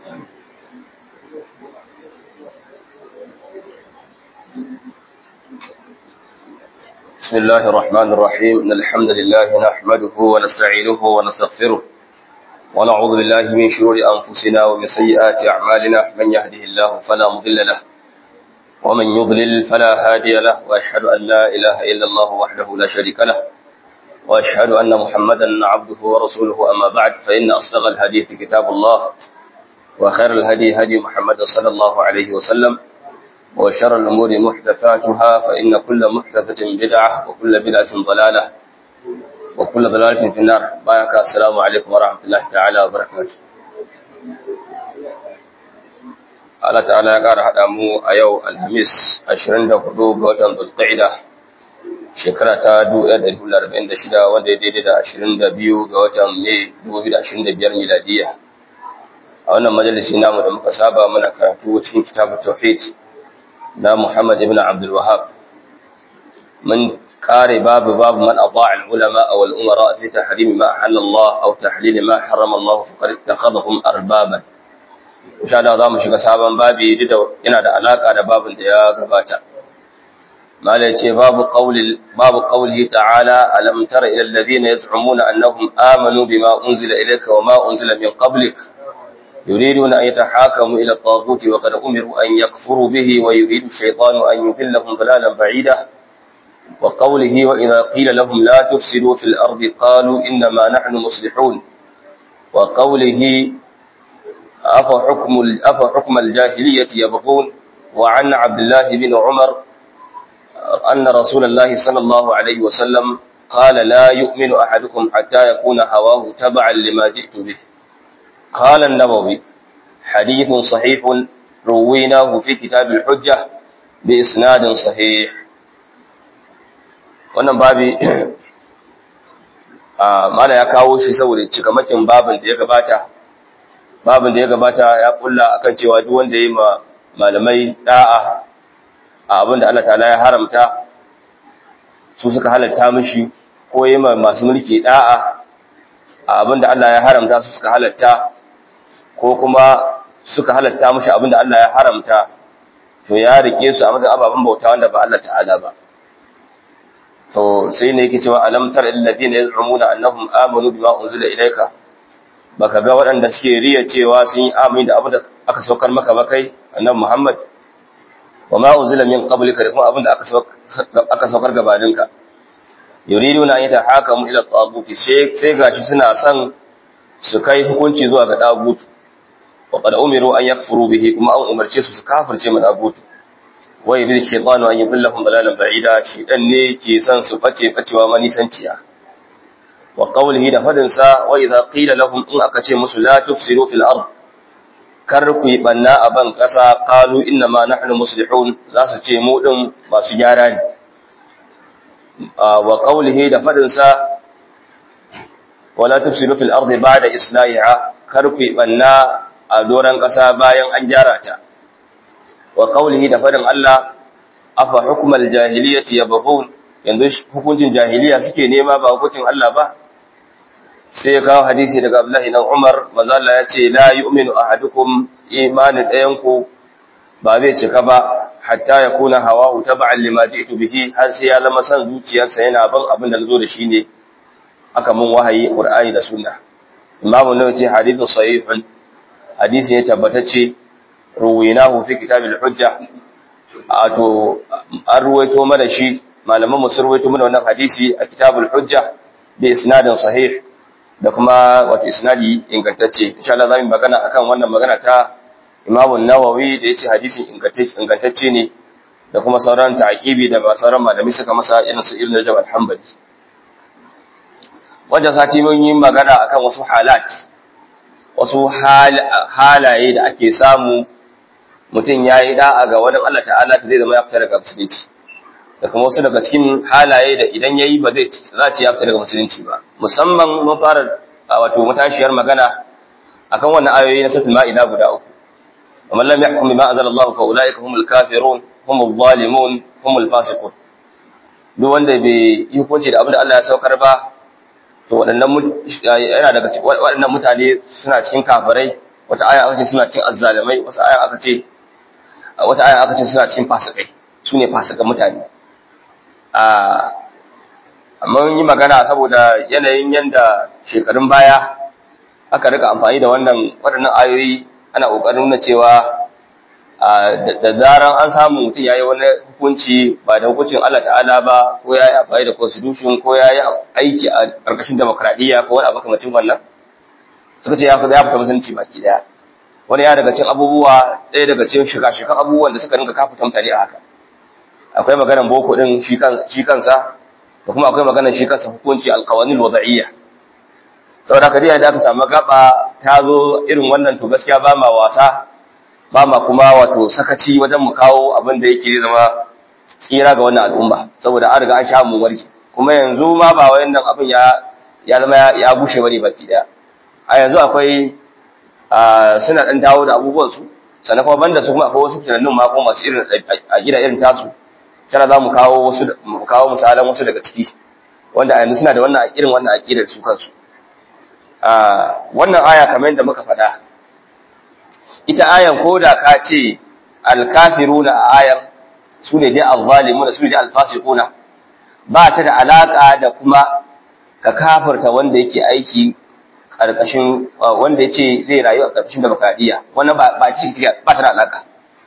بسم الله الرحمن الرحيم إن الحمد لله نحمده ونستعينه ونستغفره ونعوذ بالله من شرور أنفسنا ومن سيئات أعمالنا من يهده الله فلا مضل له ومن يضلل فلا هادي له وأشهد أن لا إله إلا الله وحده لا شريك له وأشهد أن محمدا عبده ورسوله أما بعد فإن أصدق الحديث كتاب الله وخير الهدي هدي محمد صلى الله عليه وسلم وشر الأمور محدثاتها فإن كل محدثة بدعة وكل بدعة ضلالة وكل ضلالة في النار بارك السلام عليكم ورحمة الله تعالى وبركاته Allah ta'ala ya ƙara haɗa mu a yau Alhamis 24 ga watan Zulqa'ida shekara ta 1446 wanda ya daidai da 22 ga watan Mai 2025 miladiya. A wannan majalisi namu da muka saba muna karatu cikin kitabut tauhid na Muhammad ibn Abdul Wahhab. Mun kare babu babu man ata'a al-ulama aw al-umara fi tahrim ma ahalla Allah aw tahlil ma harrama Allah faqad ittakhadhahum arbaban. insha Allah za mu shiga sabon babi duk da yana da alaka da babin da ya gabata malai ce babu qawli babu qawli ta'ala alam tara ila alladhina yaz'umuna annahum amanu bima unzila ilayka wa ma unzila min qablik yuriduna an yatahakamu ila at-taghut wa qad umiru an yakfuru bihi wa yuridu ash-shaytanu an yudillahum dalalan ba'ida وقوله وإذا قيل لهم لا تفسدوا في الأرض قالوا إنما نحن مصلحون وقوله أفحكم, أفحكم الجاهلية يبغون وعن عبد الله بن عمر أن رسول الله صلى الله عليه وسلم قال لا يؤمن أحدكم حتى يكون هواه تبعا لما جئت به قال النووي حديث صحيح رويناه في كتاب الحجة بإسناد صحيح wannan babi mana ya kawo shi saboda cikamakin babin da ya gabata babin da ya gabata ya kulla akan cewa duk wanda yayi ma malamai da'a a abin da Allah ta'ala ya haramta su suka halatta mishi ko yayi ma masu mulki da'a a abin da Allah ya haramta su suka halatta ko kuma suka halatta mishi abin da Allah ya haramta to ya rike su a matsayin ababen bauta wanda ba Allah ta'ala ba to sai ne yake cewa alam tar alladhina yaz'umuna annahum amanu bima unzila ilayka baka ga waɗanda suke riya cewa sun yi amini da abu da aka saukar maka ba kai annabi Muhammad wa ma unzila min qablika da kuma abin da aka saukar gabaninka yuriduna an yatahakamu ila taguti sai gashi suna son su kai hukunci zuwa ga dagutu wa qad umiru an yakfuru bihi kuma an umarce su su kafirce mu dagutu wa yuridu shaytanu an yudillahum dalalan ba'ida shedan ne ke son su bace bacewa manisanciya wa qawlihi da fadin sa wa idza qila lahum in aka ce musu la tufsiru fil ard kar ku yi banna a ban kasa qalu inna ma nahnu muslihun za su ce mu din masu gyara ne wa qawlihi da fadin sa wa la tufsiru fil ard ba'da islahiha kar ku yi banna a doran kasa bayan an gyara ta wa qawlihi da fadin Allah afa hukmal jahiliyyati yabghun yanzu hukuncin jahiliya suke nema ba hukuncin Allah ba sai ya kawo hadisi daga Abdullahi dan Umar manzo Allah ya ce la yu'minu ahadukum imanin ɗayan ku ba zai cika ba hatta ya kuna hawahu tab'an lima ji'tu bihi har sai ya zama san zuciyarsa yana ban abin da nazo da shi ne aka mun wahayi Qur'ani da Sunna Imam Nawawi ce hadithun sahihun hadisi ne tabbatacce ruwinahu fi kitabil hujja ato an ruwaito mana shi malaman mu sun ruwaito mana wannan hadisi a kitabul hujja bi isnadin sahih da kuma wato isnadi ingantacce insha Allah zamu magana akan wannan magana ta Imam an-Nawawi da yace hadisin ingantacce ingantacce ne da kuma sauran ta'aqibi da ba sauran malami suka masa irin su Ibn Rajab al-Hanbali wanda sati mun yi magana akan wasu halat wasu halaye da ake samu mutum ya yi da'a ga wani Allah ta'ala ta zai zama ya fita daga musulunci da kuma wasu daga cikin halaye da idan ya yi ba zai za ce ya fita daga musulunci ba musamman mun fara wato matashiyar magana akan wannan ayoyi na suratul ma'ida guda uku ومن لم يحكم بما أنزل الله فأولئك هم الكافرون هم الظالمون هم الفاسقون duk wanda bai yi hukunci da abin da Allah ya saukar ba to waɗannan yana daga waɗannan mutane suna cikin kafirai wata aya aka ce suna cin azzalimai wata aya aka ce wata aya aka ce suna cin fasikai su ne fasikan mutane amma yi magana saboda yanayin yanda shekarun baya aka rika amfani da wannan waɗannan ayoyi ana ƙoƙarin nuna cewa da zaran an samu mutum ya yi wani hukunci ba da hukuncin Allah ta'ala ba ko ya yi amfani da constitution ko ya yi aiki a ƙarƙashin demokradiyya ko wani abu kamacin wannan suka ce ya fi ya fita musulunci baki daya wani ya daga cin abubuwa ɗaya daga cin shiga-shigan abubuwan da suka rinka kafuta mutane a haka akwai maganar boko ɗin shi kansa da kuma akwai maganar shi kansa hukunci alkawanin wada'iyya saboda haka dai da aka samu gaba ta zo irin wannan to gaskiya ba ma wasa ba ma kuma wato sakaci wajen mu kawo abin da yake zama tsira ga wannan al'umma saboda an riga an sha mu warke kuma yanzu ma ba wayannan abin ya ya zama ya bushe bane baki daya a yanzu akwai suna dan dawo da abubuwan su sannan kuma banda su kuma akwai wasu tunanin ma kuma masu irin a gida irin tasu tana za mu kawo wasu mu kawo misalan wasu daga ciki wanda a yanzu suna da wannan irin wannan aqidar su kansu wannan aya kamar yadda muka faɗa ita ayan ko da ka ce alkafiruna a ayan su ne dai azzalimuna su ne dai alfasiquna ba ta da alaka da kuma ka kafirta wanda yake aiki karkashin wanda yace zai rayu a karkashin demokradiya wannan ba ba ci ba ta da alaka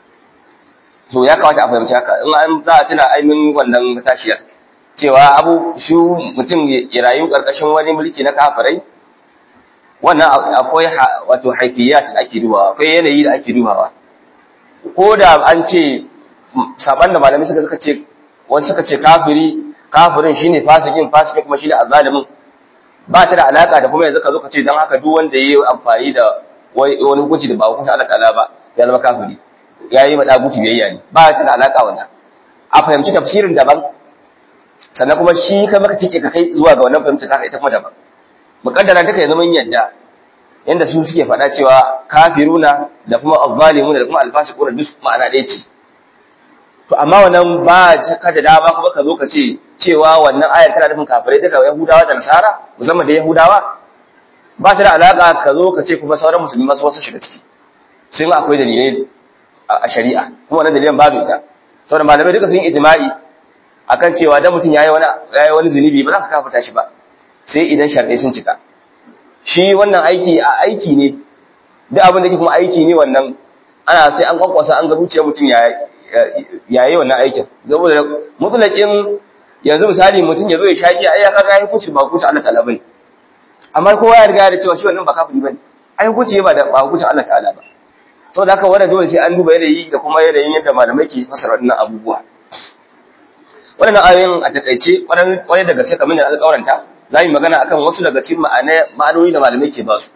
to ya kawata a fahimci haka in an za a tuna aimin wannan tashiyar cewa abu shi mutum ya rayu karkashin wani mulki na kafirai wannan akwai wato haifiyat da ake dubawa akwai yanayi da ake dubawa ko da an ce saban da malamai suka suka ce wasu suka ce kafiri kafirin shine fasikin fasikin kuma shine azalimin ba ta da alaka da kuma yanzu ka zo ka ce dan haka duk wanda yayi amfani da wani hukunci da ba hukunci Allah ta'ala ba ya zama kafiri yayi ma daguti biyayya ne ba ta da alaka wannan a fahimci tafsirin daban sannan kuma shi kai maka tike ka kai zuwa ga wannan fahimta ta ita kuma daban mukaddara take zama yadda yanda su suke faɗa cewa kafiruna da kuma azzalimuna da kuma alfasiquna duk ma'ana ɗaya ce to amma wannan ba ka da dama kuma ka zo ka ce cewa wannan ayar tana nufin kafirai duka yahudawa da nasara musamman da yahudawa ba ta da alaka ka zo ka ce kuma sauran musulmi masu wasu shiga ciki sun akwai dalilai a shari'a kuma wannan dalilan babu ita saboda malamai duka sun yi ijma'i akan cewa dan mutum yayi wani yayi wani zunubi ba za ka kafa shi ba sai idan sharɗai sun cika shi wannan aiki a aiki ne duk abin da ke kuma aiki ne wannan ana sai an kwankwasa an ga zuciyar mutum ya yi wannan aikin saboda mutulakin yanzu misali mutum ya zo ya shaƙi ai ya kaga ya hukunci ba hukunci Allah ta'ala bane amma kowa ya riga da cewa shi wannan ba kafiri bane ai hukunci ba da ba hukunci Allah ta'ala ba saboda haka wannan dole sai an duba yanayi da kuma yanayin yadda malamai ke fasara wannan abubuwa waɗannan ayoyin a takaice wani daga sai kamar da alƙawaranta za mu magana akan wasu daga cikin ma'anoni da malamai ke ba su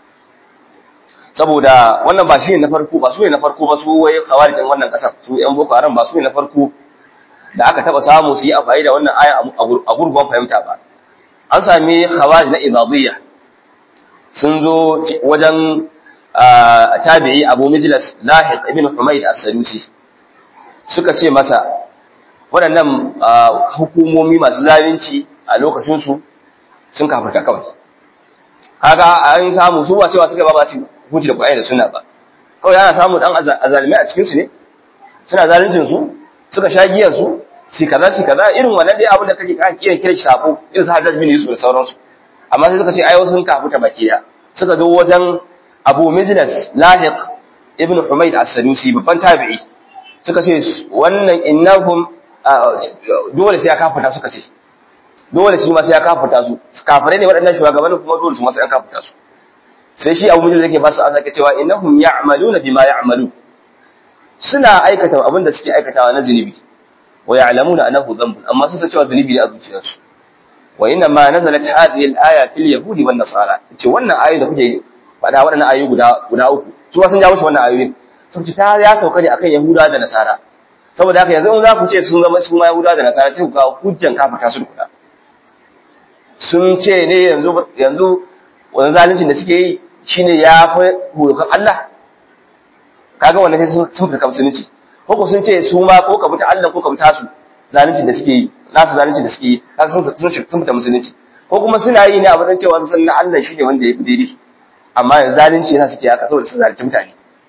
saboda wannan ba shi ne na farko ba su ne na farko ba su wai khawarijin wannan kasar su yan boko haram ba su ne na farko da aka taba samu su yi amfani da wannan aya a gurguwan fahimta ba an sami khawarij na ibadiyya sun zo wajen tabi'i abu mijlas lahiq ibn humayd as-sadusi suka ce masa waɗannan hukumomi masu zalunci a lokacinsu sun kafirta kawai kaga an samu su ba cewa suka ba ba su hukunci da Qur'ani da Sunna ba kawai ana samu dan azalimai a cikin su ne suna zaluncin su suka sha giyar su si kaza si kaza irin wannan dai abin da kake ka kiyan kira sako irin su Hajjaj bin Yusuf da sauransu amma sai suka ce ai sun kafirta baki da suka zo wajen Abu Mijlas Lahiq ibn Humayd as-Sadusi babban tabi'i suka ce wannan innahum dole sai ya kafirta suka ce dole shi ma sai ya kafirta su kafirai ne waɗannan shugabannin kuma dole su ma sai an kafirta su sai shi abu mijin yake ba su an sake cewa innahum ya'maluna bima ya'malu suna aikata abin da suke aikatawa na zunubi wa ya'lamuna annahu dhanbun amma sun san cewa zunubi ne a zuciyarsu wa inna ma nazalat hadhihi al-aya fil yahudi wan nasara ce wannan ayoyi da kuke faɗa waɗannan ayoyi guda guda uku su ma sun jawo shi wannan ayoyin sun ce ta ya sauka ne akan yahuda da nasara saboda haka yanzu in za ku ce sun zama su ma yahuda da nasara sai ku kawo hujjan kafata su da kuɗa sun ce ne yanzu yanzu wani zalincin da suke yi shine ya fi hurukan Allah kaga wannan sai sun fita musulunci ko ko sun ce su ma ko ka fita Allah ko ka fita su zalincin da suke yi nasu zalincin da suke yi kaga sun sun fita musulunci ko kuma suna yi ne a matsayin cewa sun san na Allah shine wanda ya fi daidai amma yanzu zalunci yasa suke haka saboda su zalunci mutane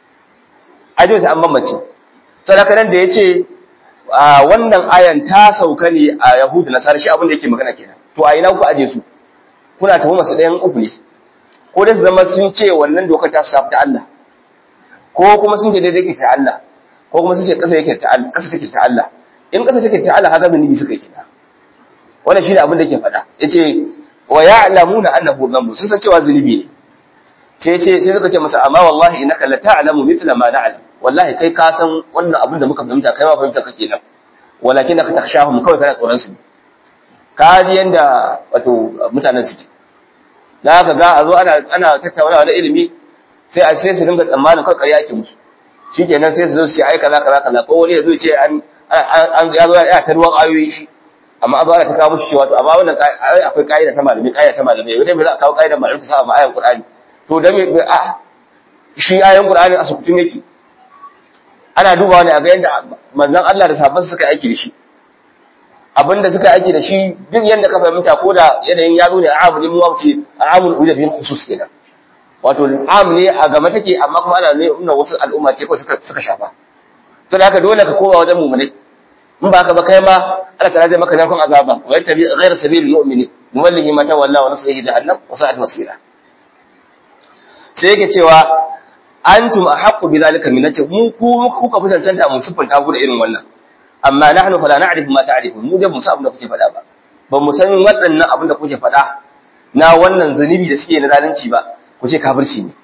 ajo sai an bambance sadaka nan da yace wannan ayan ta sauka ne a yahudu nasara shi abin da yake magana kenan to a ina ku aje su kuna tuhuma su ɗayan uku ne ko dai su zama sun ce wannan dokar ta shafi ta Allah ko kuma sun ce daidai ke ta Allah ko kuma sun ce ƙasa yake ta Allah ƙasa take ta Allah in ƙasa take ta Allah haka zunubi suka yi kina wannan shine abin da yake faɗa yace wa ya'lamuna annahu dhanbu sun san cewa zunubi ne sai ce sai suka ce masa amma wallahi innaka la ta'lamu mithla ma na'lam wallahi kai ka san wannan abin da muka fahimta kai ma fahimta kake nan walakin ka takhshahum kawai kana tsoron su ka ji yanda wato mutanen suke da ka ga a zo ana ana tattaunawa da ilimi sai a sai su dinga tsammanin kawai ƙarya ake musu shikenan sai su zo su ce ai kaza kaza kaza ko wani ya zo ce an an ya zo ya ta ruwan ayoyi shi amma abu ana ta kawo mushi cewa to amma wannan akwai ƙa'ida ta malami ƙa'ida ta malami wanda me za a kawo ƙa'idar malami ta sa ma ayan Qur'ani to da me a shi ayan Qur'ani a sukutun yake ana dubawa ne a ga yanda manzon Allah da sahabban suka aiki da shi abinda suka aiki da shi duk yanda ka fahimta ko da yanayin ya zo ne a amuli mu wuce a amul uda bil khusus kenan wato am ne a gama take amma kuma ana nuna wasu al'umma ce ko suka suka shafa to da haka dole ka koma wajen mu'minai in ba ka ba kai ma Allah ta zai maka narkon azaba wa yattabi ghayra sabilil mu'mini nuwallihi ma tawalla wa nuslihi jahannam wa sa'at masira sai yake cewa antum ahqqu bi zalika min nace mu ku kuka fi cancanta mu siffanta ku da irin wannan amma nahnu fala na'rifu ma ta'rifun mu da mu san abin da kuke faɗa ba ba mu san waɗannan abin da kuke faɗa na wannan zunubi da suke na zalunci ba ku ce kafirci ne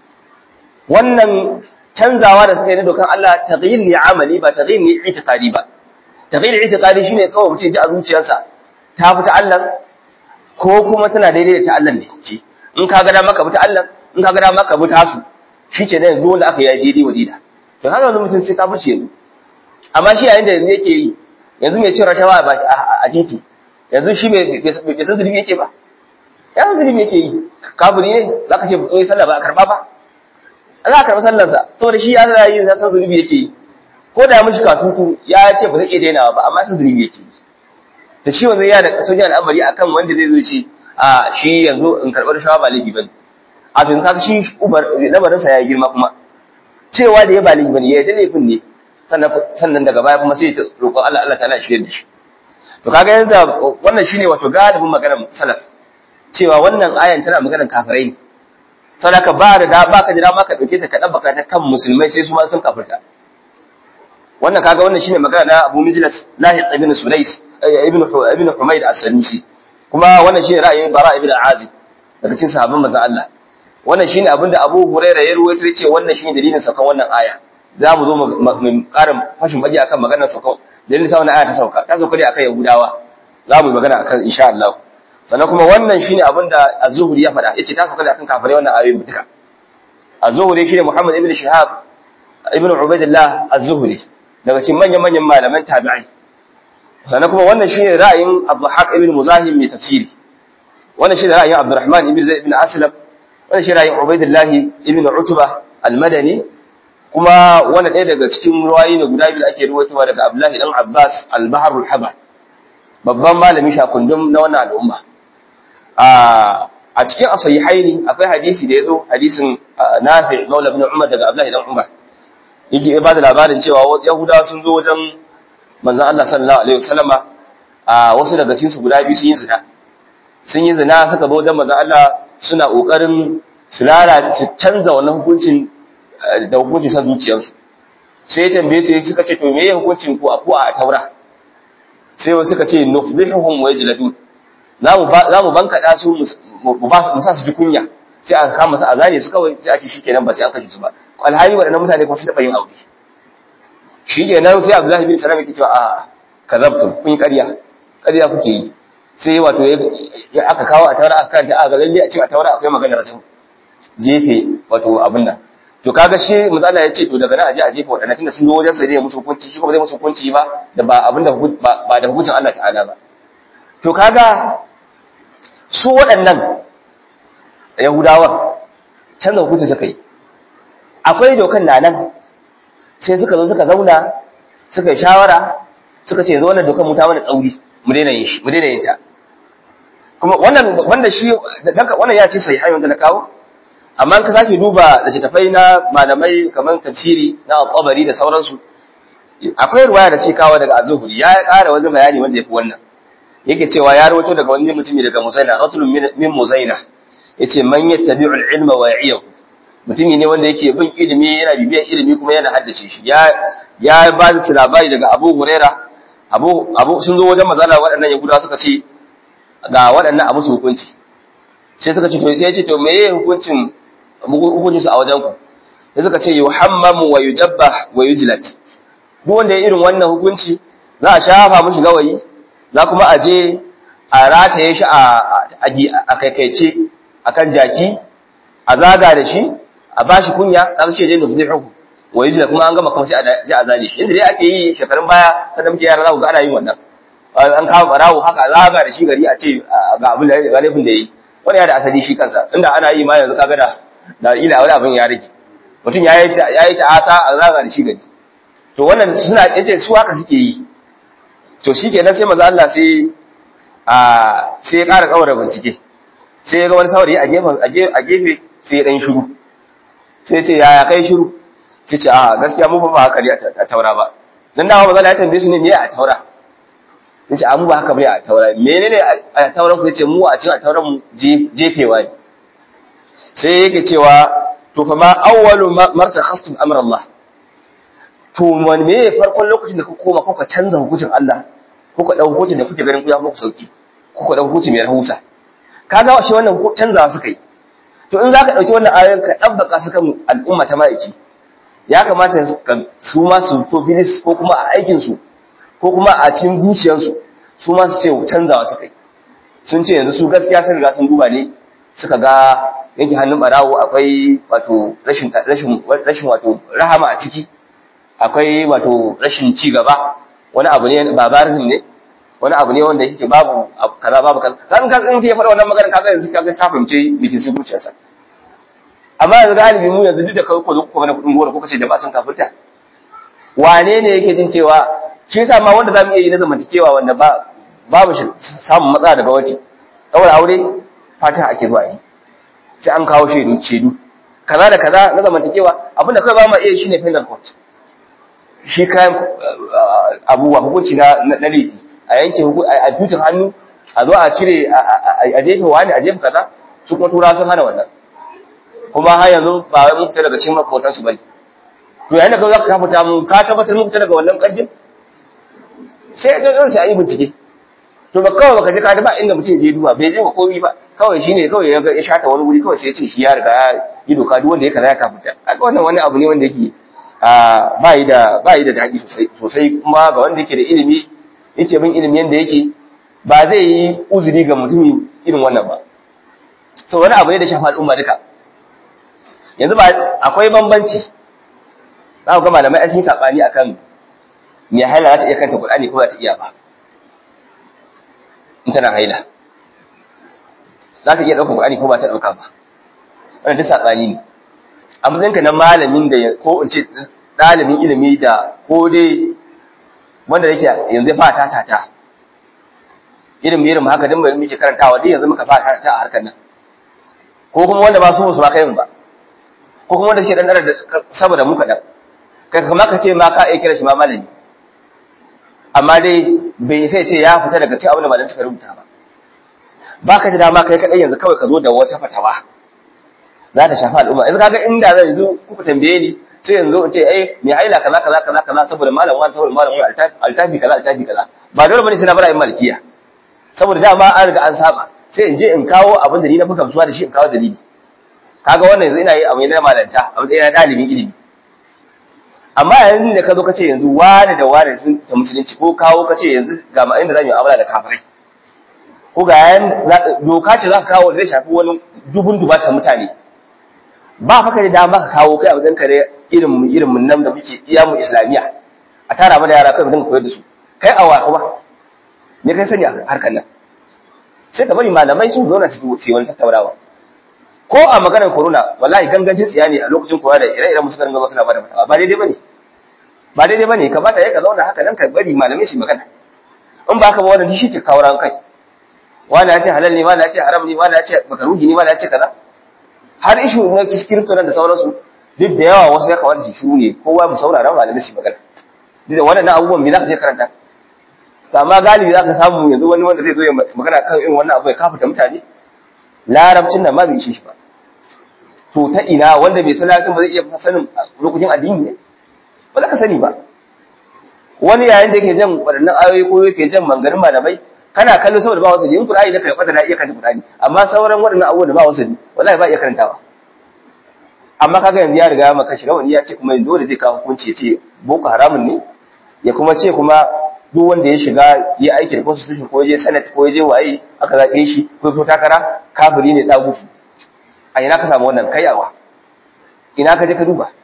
wannan canzawa da suka yi na dokan Allah taghyir ne amali ba taghyir ne itiqadi ba taghyir itiqadi shine kawai mutum ji a zuciyarsa ta fita Allah ko kuma tana daidai da ta Allah ne ce in ka ga da maka bi ta Allah in ka ga da maka bi ta su shi ke nan dole aka yi daidai wa dida to haka wani mutum sai kafirci yanzu amma shi yayin da yanzu yake yi yanzu mai cin rashawa a titi yanzu shi bai san zulumi yake ba ya san zulumi yake yi kafiri ne za ka ce bai sallah ba a karba ba za a karɓi sallarsa saboda shi ya zara yin san zulumi yake yi ko da mishi katutu ya ce ba zai iya dainawa ba amma san zulumi yake yi to shi wanzu ya da sauƙin al'amari akan wanda zai zo ce a shi yanzu in karɓar rashawa ba laifi ba ne a tun kaga shi lamarinsa ya yi girma kuma cewa da ya ba laifi bane ya yi laifin ne sannan daga baya kuma sai ya roƙo Allah Allah ta'ala shi da shi to kaga yanzu wannan shine wato galibin maganar salaf cewa wannan ayan tana maganar kafirai ne sadaka ba da ba ka jira ma ka dauke ta ka dabbaka ta kan musulmai sai su ma sun kafirta wannan kaga wannan shine magana na Abu Mijlas Lahid ibn Sulais ibn ibn Humayd as-Sanusi kuma wannan shine ra'ayin Bara ibn Azib daga cikin sahabban manzon Allah wannan shine abinda Abu Hurairah ya ruwaito yace wannan shine dalilin saukan wannan aya za mu zo mu karin fashin baji akan maganar saukan dalilin sa wannan aya ta sauka ta sauka ne akan Yahudawa za mu yi magana akan insha Allah sannan kuma wannan shine abinda Az-Zuhri ya faɗa yace ta sauka ne akan kafirai wannan ayoyin duka Az-Zuhri shine Muhammad ibn Shihab ibn Ubaidillah Az-Zuhri daga cikin manyan manyan malaman tabi'ai sannan kuma wannan shine ra'ayin Abdulhaq ibn Muzahim mai tafsiri wannan shine ra'ayin Abdurrahman ibn Zaid ibn Aslam wannan shine ra'ayin Ubaidillah ibn Utba al-Madani kuma wannan ɗaya daga cikin ruwayi ne guda biyu ake ruwaitowa daga Abdullahi dan Abbas al-Bahr al-Habar babban malami shakundum na wannan al'umma a a cikin asahihaini akwai hadisi da yazo hadisin Nafi Maula ibn Umar daga Abdullahi dan Umar yake ba da labarin cewa Yahudawa sun zo wajen manzon Allah sallallahu alaihi wasallama a wasu daga cikin su guda biyu sun yi zina sun yi zina suka zo wajen manzon Allah suna kokarin su lalata su canza wannan hukuncin da hukuncin san zuciyarsu sai ya tambaye su suka ce to me ya hukuncin ku a ku a taura sai wasu suka ce nufdihuhum wa yajladun za mu za mu bankada su mu ba su sa su ji kunya sai aka kama su a zane su kawai sai a ce shikenan ba sai an kashe su ba alhali waɗannan mutane kuma sun taɓa yin aure shikenan sai Abdullahi bin Salam yake cewa a kazabtum kun yi ƙarya ƙarya kuke yi sai wato ya aka kawo a taura aka karanta a ga lalle a cikin a taura akwai maganar rajin jefe wato abin nan to kaga shi matsala ya ce to daga nan a je a jefa waɗannan tunda sun zo wajen sai musu hukunci shi kuma zai musu hukunci ba da ba abin da ba da hukuncin Allah ta'ala ba to kaga su waɗannan Yahudawa canza hukunci suka yi akwai dokan na nan sai suka zo suka zauna suka yi shawara suka ce zo wannan dokan mu ta mana tsauri mu daina yin shi mu daina yin ta kuma wannan wanda shi wannan ya ce sai hayyun da na kawo amma ka sake duba littattafai na malamai kamar tafsiri na al-tabari da sauransu akwai ruwaya da ce kawo daga az-zuhri ya ƙara wani bayani wanda yafi wannan yake cewa ya rawaito daga wani mutumi daga muzaina ratulun min muzaina yace man yattabi'u al-ilma wa ya'iyahu mutumi ne wanda yake bin ilimi yana bibiyan ilimi kuma yana haddace shi ya ya ba da labari daga Abu Huraira Abu Abu sun zo wajen mazala waɗannan Yahudawa suka ce ga waɗannan a musu hukunci sai suka ce to sai ya ce to meye hukuncin hukuncin su a wajen ku sai suka ce yuhammamu wa yujabbah wa yujlat duk wanda ya irin wannan hukunci za a shafa mishi gawayi za kuma a je a rataye shi a kaikaice akan jaki a zaga da shi a bashi kunya kaga ce dai nufdihu wa yujla kuma an gama kuma sai a ji a zane shi inda dai ake yi shekarun baya sanan muke yara za ku ga ana yin wannan an kawo barawo haka zaga da shi gari a ce ga abin da ga laifin da yi wani ya da asali shi kansa inda ana yi ma yanzu kaga da da ila wani abin ya rage mutum ya yi ya yi ta'asa a zaga da shi gari to wannan suna yace su haka suke yi to shikenan sai manzo Allah sai a sai ya ƙara tsawara bincike sai ya ga wani saurayi a gefe a gefe sai ya dan shiru sai ya ce yaya kai shiru sai ce a gaskiya mu ba haka ne a taura ba dan dama manzo Allah ya tambaye su ne me a taura sai ce a mu ba haka bane a taura menene a tauran ku yace mu a cikin a tauran mu jefewa ne sai yake cewa to fa ma awwalu martakhastum amra Allah to wani me farkon lokacin da kuka koma kuka canza hukuncin Allah kuka dau hukuncin da kuke ganin ku ya muku sauki kuka dau hukunci mai rahusa kaga shi wannan canzawa suka yi to in zaka dauki wannan ayoyin ka dabbaka su kan al'umma ta maiki ya kamata su ma su to bilis ko kuma a aikin su ko kuma a cikin zuciyarsu su ma su ce canzawa suka yi sun ce yanzu su gaskiya sun riga sun duba ne suka ga yanke hannun barawo akwai wato rashin rashin rashin wato rahama a ciki akwai wato rashin ci gaba wani abu ne barbarism ne wani abu ne wanda yake babu kaza babu kaza kan ka in ya fara wannan magana kaga yanzu kaga ka fahimce miki su zuciyarsa amma yanzu galibi mu yanzu duk da kai ko ku mana kudin gora ko kace jama'a sun kafirta wane ne yake jin cewa shi yasa ma wanda zamu iya yi na zamantakewa wanda ba babu shi samun matsala daga wace daura aure fata ake zuwa yi sai an kawo shaidu shaidu kaza da kaza na zamantakewa abinda kai ba mu iya shine penal court shi kayan abubuwa hukunci na na laifi a yanke a tutin hannu a zo a cire a jefe wani a jefe kaza su kuma tura sun hana wannan kuma har yanzu ba wai mun fita daga cikin makotan su bane to yayin da ka zaka fita mun ka tabbatar mun fita daga wannan kanjin sai da sai ayi bincike to ba kawai baka je ka ba inda mutum je duba bai je ba komai ba kawai shine kawai ya ga ya shata wani wuri kawai sai ya ce shi ya riga ya yi doka duk wanda ya kaza ya kafuta kaga wannan wani abu ne wanda yake ba yi da ba yi da daɗi sosai sosai kuma ga wanda yake da ilimi yake bin ilimi yanda yake ba zai yi uzuri ga mutumi irin wannan ba so wani abu ne da shafa al'umma duka yanzu ba akwai bambanci za ku ga malamai an yi sabani akan me haila za ta iya kanta Qur'ani ko ba ta iya ba in tana haila za ta iya ɗaukar Qur'ani ko ba ta ɗauka ba wannan duk sabani ne a matsayinka na malamin da ko in ce ɗalibin ilimi da ko dai wanda yake yanzu ya fara tata ilimi irin haka din mai muke karantawa dai yanzu muka fara tata a harkar nan ko kuma wanda ba su su ba kai ba ko kuma wanda suke dan da saboda mu kadan kai kamar ka ce ma ka iya kira shi ma malami amma dai bai sai ce ya fita daga cikin abin da malamai suka rubuta ba ba ka ji dama kai kadai yanzu kawai ka zo da wata fatawa za ta shafi al'umma yanzu kaga inda zan yanzu kuka tambaye ni sai yanzu in ce eh me haila kaza kaza kaza kaza saboda malam wani saboda malam wani altafi kaza altafi kaza ba dole bane sai na bara yin malikiya saboda dama an riga an saba sai in je in kawo abin da ni na fi gamsuwa da shi in kawo dalili kaga wannan yanzu ina yi abu ne na malanta abu ne na dalibin ilimi amma yanzu da ka zo ka ce yanzu wani da wani sun ta musulunci ko kawo ka ce yanzu ga ma inda za mu yi amala da kafirai ko ga yan doka ce za ka kawo zai shafi wani dubun dubatan mutane ba fa ka da dama ka kawo kai a wajen kare irin mu irin mun nan da muke iya mu islamiya a tara mana yara kai mu dinga koyar da su kai awa kuma me kai sani a harkar nan sai ka bari malamai su zo na su ce wani tattaunawa ko a maganar corona wallahi gangancin tsiya ne a lokacin kowa da ire-iren musu ganin suna bada fatawa ba daidai bane ba daidai bane kamata ya ka zauna haka nan ka bari malamai su magana in ba ka ba wannan shi ke kawo ran kai wani ya ce halal ne wani ya ce haram ne wani ya ce makaruhi ne wani ya ce kaza har ishu na kirkiro da sauransu duk da yawa wasu ya kamata su shiru ne kowa mu saurara malamai su magana duk da waɗannan abubuwan me za ka je karanta to amma galibi za ka samu yanzu wani wanda zai zo ya magana kan irin wannan abu ya kafuta mutane larabcin nan ma bai ci shi ba to ta ina wanda bai san larabcin ba zai iya sanin lokacin addini ne ba za ka sani ba wani yayin da yake jan waɗannan ayoyi ko yake jan manganin malamai kana kallo saboda ba wasu yin Qur'ani da kai fata na iya karanta Qur'ani amma sauran waɗannan abubuwan da ba wasu wallahi ba iya karantawa amma kaga yanzu ya riga ya maka shi rawani ya ce kuma yanzu dole zai kawo hukunci ya ce boko haramun ne ya kuma ce kuma duk wanda ya shiga ya aiki da constitution ko ya je senate ko ya je waye aka zaɓe shi ko ya fito takara kafiri ne ɗagutu a ina ka samu wannan kayawa ina ka je ka duba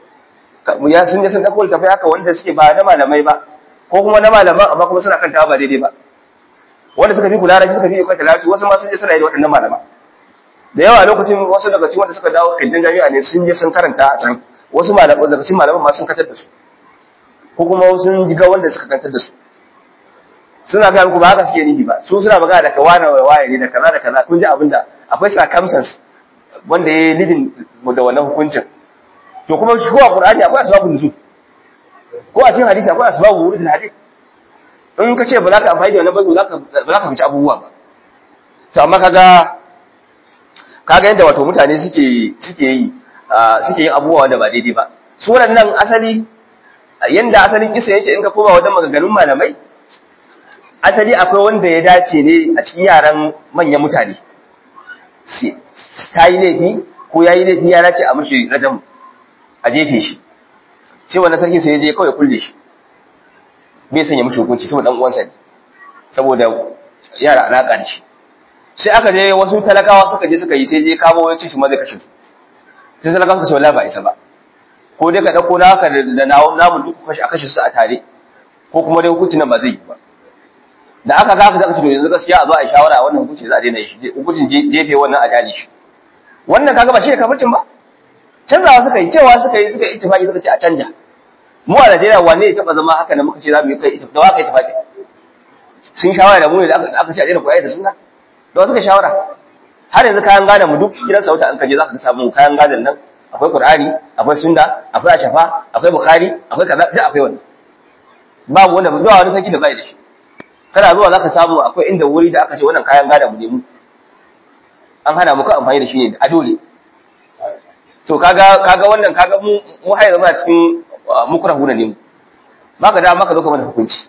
ya sun je sun ɗauko littafai haka wanda suke ba na malamai ba ko kuma na malaman amma kuma suna kanta ba daidai ba wanda suka fi kula da suka fi kwanta lafi wasu ma sun je suna yi da waɗannan malaman da yawa lokacin wasu daga cikin wanda suka dawo kildin jami'a ne sun je sun karanta a can wasu malaman daga cikin malaman ma sun katar da su ko kuma sun jiga wanda suka kantar da su suna ga muku ba haka suke nihi ba su suna magana da kawana wa waye ne da kaza da kaza kun ji abinda akwai circumstance wanda ya lidin da wannan hukuncin to kuma shi kowa qur'ani akwai asbabun nuzul ko a cikin hadisi akwai asbabun wurudul hadith in ka ce ba za ka amfani da wannan ba za ka ba za ka fice abubuwa ba to amma kaga kaga yadda wato mutane suke suke yi suke yin abubuwa wanda ba daidai ba su waɗannan asali yanda asalin kisa yake in ka koma wajen maganganun malamai asali akwai wanda ya dace ne a cikin yaran manyan mutane ta yi laifi ko ya yi laifi ya dace a mashi rajam a jefe shi sai wannan sarki sai ya je kawai kulle shi bai sanya mashi hukunci saboda dan uwansa ne saboda yara alaka da shi sai aka je wasu talakawa suka je suka yi sai je kamo ya ce shi ma zai kashe su sai talakawa suka ce wallahi ba isa ba ko dai ka dauko naka da nawo namu duk kashi a kashe su a tare ko kuma dai hukunci nan ba zai yi ba da aka ga aka zaka ce yanzu gaskiya a zo a yi shawara a wannan hukunci za a daina shi hukuncin jefe wannan a jali shi wannan kaga ba shi ne kafircin ba canzawa suka yi cewa suka yi suka yi ittifaqi suka ce a canja mu a Najeriya wanne ya taba zama haka da muka ce za mu yi kai da waka ittifaqi sun shawara da mu ne da aka ce a daina koyar da sunna da suka shawara har yanzu kayan gane mu duk gidan sauta an kaje zaka samu kayan gadon nan akwai Qur'ani akwai sunna akwai ashafa akwai Bukhari akwai kaza duk akwai wannan babu wanda ba wani sarki da bai da shi kana zuwa zaka samu akwai inda wuri da aka ce wannan kayan gada mu ne mu an hana muka amfani da shi ne a dole to kaga kaga wannan kaga mu mu haye zama cikin mukrahu ne mu baka da maka zo ka mana hukunci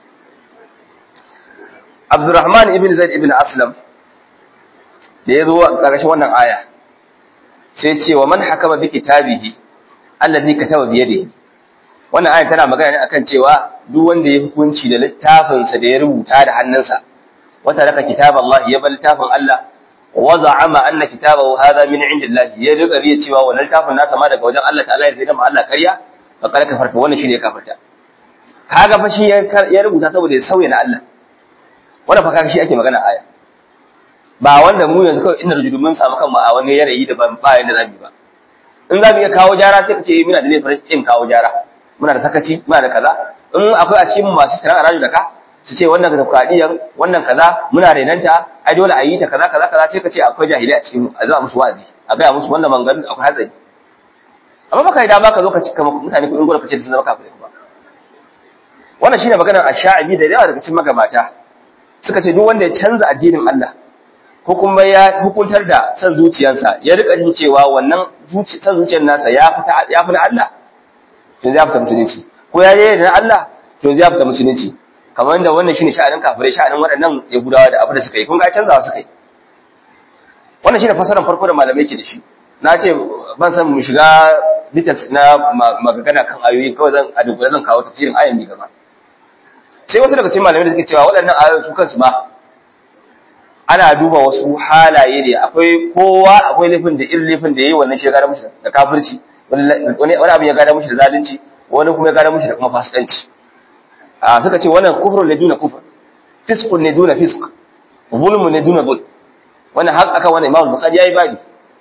Abdurrahman ibn Zaid ibn Aslam da ya zo a ƙarshen wannan aya sai ce wa man hakama bi kitabihi alladhi kataba bi yadihi wannan aya tana magana ne akan cewa duk wanda ya hukunci da littafinsa da ya rubuta da hannunsa wata raka kitab Allah ya bar littafin Allah wa za'ama anna kitabahu hadha min indillah ya rika riya cewa wannan littafin nasa ma daga wajen Allah ta'ala ya zai da Allah ƙarya fa kar kafarta wannan shine kafarta kaga fa shi ya rubuta saboda ya sauya na Allah wannan fa kaga shi ake magana aya ba wanda mu yanzu kawai inda rujudu mun samu kanmu a wani yanayi da ba yanda zamu ba in zamu iya kawo jara sai ka ce muna da laifin in kawo jara muna da sakaci muna da kaza in akwai a cikin masu kiran raju da ka su ce wannan demokradiyyar wannan kaza muna renanta ai dole a yi ta kaza kaza kaza sai ka ce akwai jahilai a cikin a zama musu wazi a gaya musu wannan manganin akwai hatsari amma baka yi dama ka zo ka cika mutane kuɗin gwada ka ce sun zama kafirai ba wannan shine maganar ash-sha'abi da yawa daga cikin magabata suka ce duk wanda ya canza addinin Allah ko kuma ya hukuntar da san zuciyarsa ya rika jin cewa wannan san zuciyar nasa ya fita ya fi na Allah to zai fita musulunci ko ya yi da Allah to zai fita musulunci kamar da wannan shine sha'anin kafirai sha'anin waɗannan yahudawa da abu da suka yi kun ga canzawa suka yi wannan shine fasaran farko da malamai ke da shi na ce ban san mu shiga details na magana kan ayoyi kawai zan a dubbula zan kawo tafsirin ayan ne gaba sai wasu daga cikin malamai da suke cewa waɗannan ayoyi su kansu ma ana duba wasu halaye ne akwai kowa akwai laifin da irin laifin da yayi wannan shi ya gada mushi da kafirci wani wani abu ya gada mushi da zalunci wani kuma ya gada mushi da kuma fasikanci a suka ce wannan kufrun ne duna kufr fisqun ne duna fisq zulmun ne duna zulm wannan har aka wannan Imam Bukhari yayi babi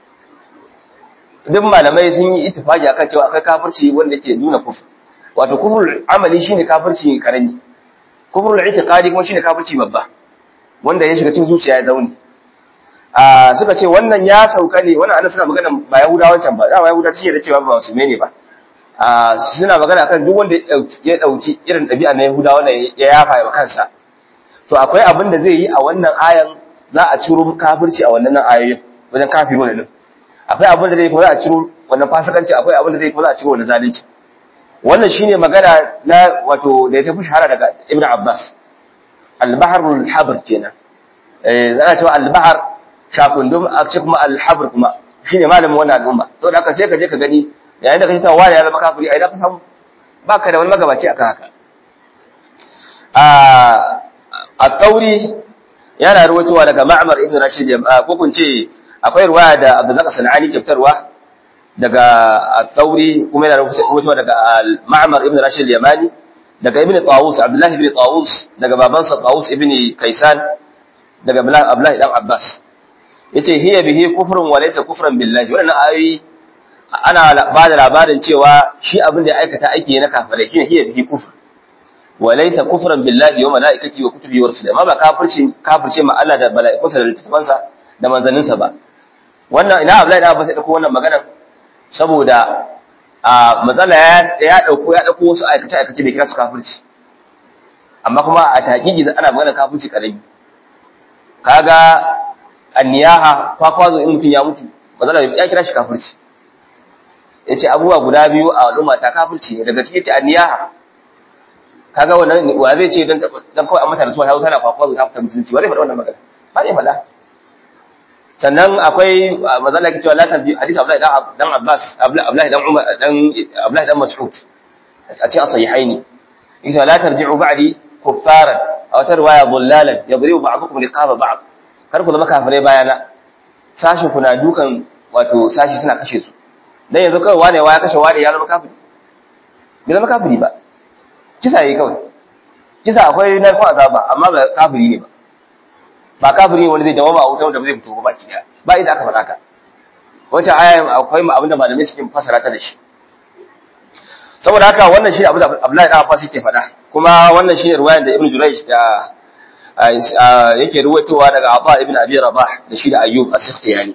duk malamai sun yi ittifaki akan cewa akwai kafirci wanda ke duna kufr wato kufrul amali shine kafirci karami kufrul i'tiqadi kuma shine kafirci babba wanda ya shiga cikin zuciya ya zaune a suka ce wannan ya sauka ne wannan annabi suna magana ba yahudawan can ba dama yahudawa sun yarda cewa ba musulmai ne ba a suna magana kan duk wanda ya dauki irin ɗabi'a na yahudawa wanda ya yafa wa kansa to akwai abin da zai yi a wannan ayan za a ciro kafirci a wannan ayoyin wajen kafiru ne akwai abin da zai kuma za a ciro wannan fasikanci akwai abin da zai kuma za a ciro wannan zalunci wannan shine magana na wato da ya tafi shahara daga Ibn Abbas al-bahrul habr kenan eh za a cewa al-bahr shakundum a ce kuma al-habr kuma shine malamin wannan al'umma saboda haka sai ka je ka gani yayin da kace ta wani ya zama kafiri ai da ka samu baka da wani magabaci akan haka a at-tauri yana ruwaitowa daga Ma'mar ibn Rashid ko kun ce akwai ruwaya da Abdullah Sanani kyautarwa daga At-Tauri kuma yana rubutuwa daga Ma'mar ibn Rashid al-Yamani daga Ibn Tawus Abdullah ibn Tawus daga babansa Tawus ibn Kaisan daga Abdullah dan Abbas yace hiya bihi kufrun wa laysa kufran billahi wannan ayoyi ana ba da labarin cewa shi abin da ya aikata aiki na kafirai shine hiya bihi kufr wa laysa kufran billahi wa malaikati wa kutubi wa rusuli amma ba kafirci kafirce ma Allah da mala'ikunsa da littafansa da manzanninsa ba wannan ina Abdullahi da Abbas ya dauko wannan magana saboda a matsala ya dauko ya dauko wasu aikace aikace da kira su kafirci amma kuma a taƙiƙi ana magana kafirci karami kaga anniyaha kwakwazo in mutum ya mutu matsala ya kira shi kafirci yace abubuwa guda biyu a al'umma ta kafirci ne daga cikin yace anniyaha kaga wannan wa zai ce dan dan kawai an mata rasuwa ya tana kwakwazo ta fita musulunci wa zai faɗa wannan magana ba ne faɗa sannan akwai mazala ke cewa la tarji hadisi Abdullahi dan Abbas Abdullahi dan Umar dan Abdullahi dan Mas'ud a cikin sahihaini yake la tarji'u ba'di kuffaran aw tarwaya dhullalan yadribu ba'dukum liqaba ba'd kar ku zama kafirai bayana sashi kuna dukan wato sashi suna kashe su dan yanzu kawai wane ya kashe wane ya zama kafiri bai zama kafiri ba kisa yayi kawai kisa akwai narkon azaba amma ba kafiri ne ba ba kafiri wanda zai dawama a wuta wanda zai fito ba ki ba idan aka faɗa ka wata aya akwai ma abinda malamai suke fasara ta da shi saboda haka wannan shi abin da Abdullahi dan Abbas yake faɗa kuma wannan shi riwayar da Ibn Jurayj da yake ruwaitowa daga Abba ibn Abi Rabah da shi da Ayyub as-Sikhtiyani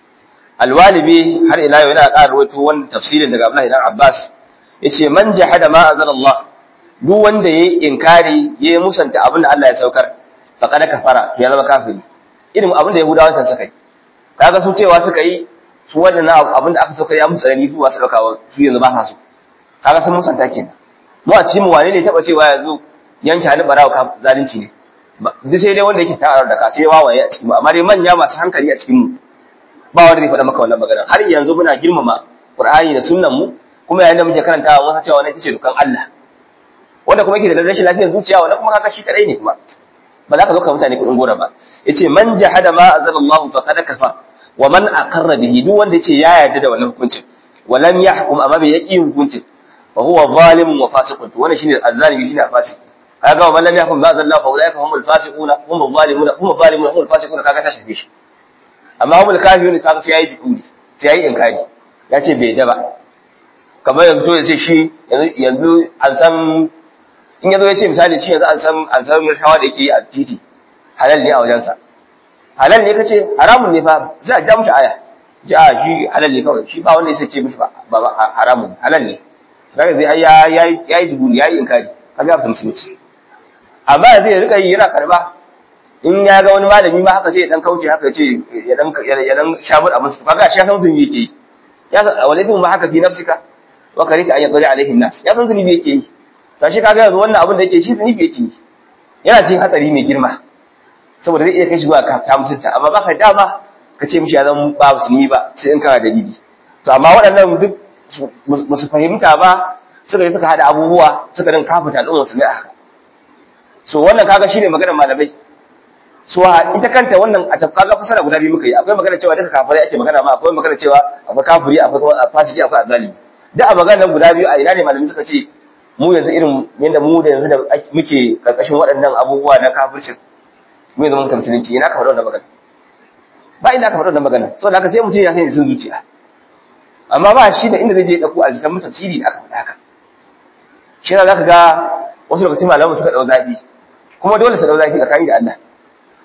Al-Walibi har ila yau yana ƙara ruwaito wannan tafsirin daga Abdullahi dan Abbas yace man jahada ma anzalallah duk wanda yayi inkari yayi musanta abin da Allah ya saukar faqad kafara ya zama kafiri irin abin da yahudawa kan suka yi kaga su cewa suka yi su wannan abin da aka saukar ya musu tsarani su ba su dauka su yanzu ba sa so kaga sun musanta kenan mu a cikin mu wane ne taba cewa yanzu yanke hannu barawa ka zalunci ne duk sai dai wanda yake ta'arar da ka sai wawaye a cikin mu amma dai manya masu hankali a cikin mu ba wanda zai faɗa maka wannan magana har yanzu muna girmama Qur'ani da sunnan mu kuma yayin da muke karantawa mun san cewa wannan ita ce dukan Allah wanda kuma yake da rashin lafiyar zuciya wannan kuma kaga shi kadai ne kuma ba za ka zo ka mutane kuɗin gora ba yace man jahada ma anzalallahu faqad kafa wa man aqarra bihi duk wanda yace ya yarda da wannan hukuncin wa lam yahkum amma bai yaki hukuncin fa huwa zalimun wa fasiqun to wannan shine azzalimi shine fasik kaga wa man lam yahkum ma anzalallahu fa ulaika humul fasiquna humul zalimuna humul zalimuna humul fasiquna kaga ta shafe shi amma humul kafirun kaga sai yayi jikuri sai yayi inkari yace bai da ba kamar yanzu ya ce shi yanzu an san in yazo ya ce misali shi yanzu an san an san rashawa da yake a titi halal ne a wajensa halal ne kace haramun ne fa sai a ja mishi aya ji a shi halal ne kawai shi ba wanda ya ce mishi ba ba haramun halal ne kaga zai ya yayi yayi dubu yayi inkari kaga ya musulunci amma yanzu ya rika yi yana karba in ya ga wani malami ma haka sai ya dan kauce haka ce ya dan ya dan shamur abin su kaga shi ya san zunubi yake ya san walakin ma haka fi nafsika wa karita an yadri alaihi nas ya san zunubi yake yi to shi kaga yanzu wannan abin da yake shi zunubi yake yi yana cikin hatsari mai girma saboda zai iya kai shi zuwa ka ta mutunta amma baka dama ka ce mishi ya zan ba musulmi ba sai in kana dalili to amma waɗannan duk ba su fahimta ba suka yi suka haɗa abubuwa suka din kafuta al'umma musulmi a haka so wannan kaga shine maganar malamai so ita kanta wannan a tafka ga fasara guda biyu muka yi akwai magana cewa duka kafirai ake magana ma akwai magana cewa akwai kafiri akwai fasiki akwai azalimi duk a maganar guda biyu a ina ne malamai suka ce mu yanzu irin yadda mu da yanzu da muke karkashin waɗannan abubuwa na kafircin mu yanzu mun musulunci ina ka faɗa wannan magana ba inda ka faɗa wannan magana saboda haka sai mutum ya sani sun zuciya amma ba shi da inda zai je ɗauko a jikin mutum tafsiri da aka faɗa haka shi za ka ga wasu lokacin malamu suka ɗau zafi kuma dole su ɗau zafi tsakani da Allah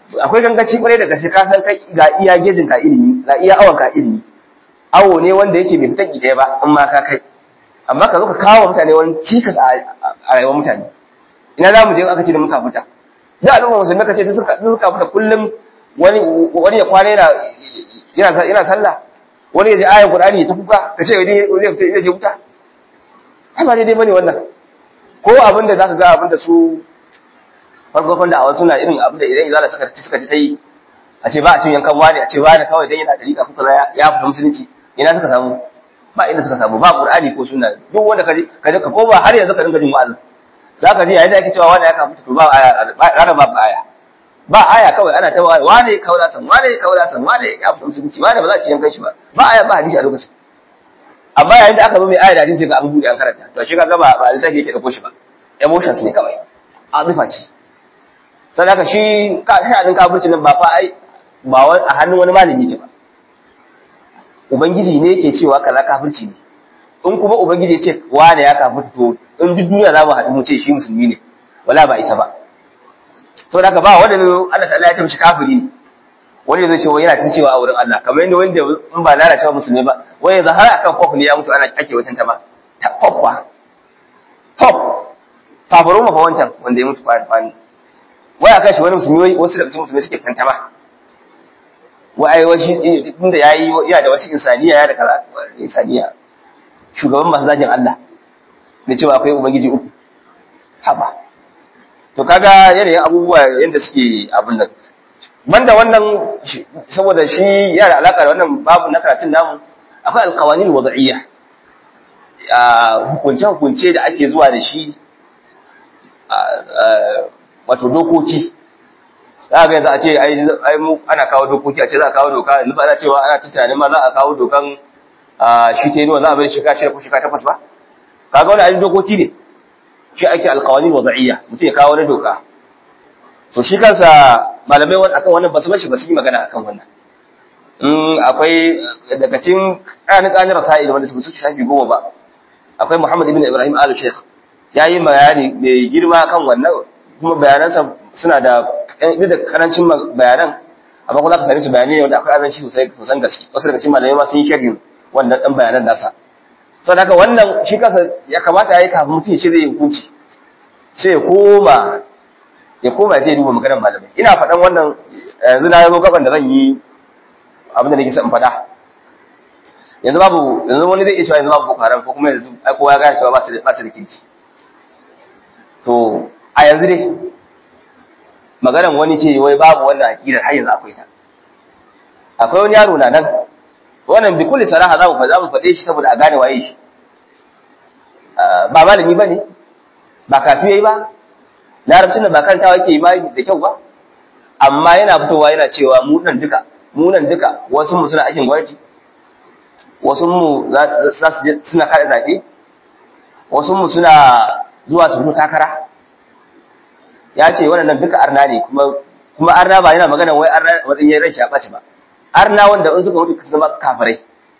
akwai gangaci kwarai da gaske ka san kai ga iya gejin ka ilimi ga iya awon ka ilimi awo ne wanda yake bai fitan ɗaya ba in ma ka kai amma ka zo ka kawo mutane wani cikas a rayuwar mutane ina za mu je aka ce da muka fita da al'umma musulmi ka ce ta suka fita kullum wani wani ya kwana yana yana yana sallah wani ya ji ayan qur'ani ya ta kuka ka ce wani zai fita zai je wuta ai ba daidai bane wannan ko abinda zaka ga abinda su farkon da awan suna irin abinda idan izala suka suka ta yi a ce ba a cin yankan wani a ce wani kawai dan yana dariƙa kuka ya fita musulunci ina suka samu ba inda suka samu ba qur'ani ko sunna duk wanda kaje kaje ka ko ba har yanzu ka dinga jin wa'azi zaka ji yayin da ake cewa wani ya ka fita to ba aya rana ba aya ba aya kawai ana ta wane kaula san wane kaula san wane ya fita musulunci wane ba za a ci yankan shi ba ba aya ba hadisi a lokacin amma yayin da aka zo mai aya da hadisi ga an buɗe an karanta to shi kaga ba ba littafi yake dauko shi ba emotions ne kawai azifa ce sai haka shi ka shi kafirci nan ba fa ai ba wai a hannun wani malami ke ba ubangiji ne yake cewa kaza kafirci ne in kuma ubangiji ya ce wane ya kafirta to in duk duniya za mu haɗu mu ce shi musulmi ne wala ba isa ba to da ba wanda Allah ta'ala ya ce mishi kafiri ne wani zai ce wai yana tun cewa a wurin Allah kamar yadda wanda in ba lalacewa musulmi ba wai yanzu har akan kof ne ya mutu ana ake watan ta ba ta kof ba top fafaro mafa wancan wanda ya mutu kwani wai akan shi wani musulmi wasu daga cikin musulmi suke tantama wai washi inda yayi ya da wasu insaniya ya da kaza insaniya shugaban masu zagin Allah da cewa akwai ubangiji uku haba to kaga yanayin abubuwa yadda suke abin nan banda wannan saboda shi yana da alaka da wannan babu na karatun namu akwai alkawanin wada'iyya hukunce hukunce da ake zuwa da shi wato dokoki za ga yanzu a ce ai mu ana kawo dokoki a ce za a kawo doka yanzu ba za cewa ana tunanin ma za a kawo dokan shi ta yi za a bai shekara shida ko shekara takwas ba kaga wani ainihin dokoki ne shi ake alkawanin wada'iyya mutum ya kawo wani doka to shi kansa malamai wani akan wannan ba su bashi ba su yi magana akan wannan in akwai daga cikin ƙanin ƙanin rasa'il wanda su shafi goma ba akwai muhammad ibn ibrahim al sheikh ya yi bayani mai girma kan wannan kuma bayanansa suna da ɗan da karancin bayanan amma kuma za ka sami su bayanai wanda akwai azanci sosai kusan gaske wasu daga cikin malamai ma sun yi sharhin wannan ɗan bayanan nasa saboda haka wannan shi kansa ya kamata ya yi kafin mutum ya ce zai yi hukunci sai ya koma ya koma ya duba maganar malamai ina faɗan wannan yanzu na zo gaban da zan yi abin da nake son faɗa yanzu babu yanzu wani zai iya cewa yanzu babu boko haram ko kuma yanzu ai kowa ya gane cewa ba su da ba su da kirki to a yanzu dai maganar wani ce wai babu wannan aqidar har yanzu akwai ta akwai wani yaro na nan wannan bi kulli saraha za mu za mu faɗe shi saboda a gane waye shi ba malami bane ba kafi yayi ba larabcin da ba karantawa yake yi ba da kyau ba amma yana fitowa yana cewa mu nan duka mu nan duka wasu mu suna aikin gwamnati wasu mu za su je suna kada zabe wasu mu suna zuwa su fito takara ya ce wannan duka arna ne kuma kuma arna ba yana magana wai arna wajen yin rashi a ɓace ba arna wanda in suka mutu su zama kafirai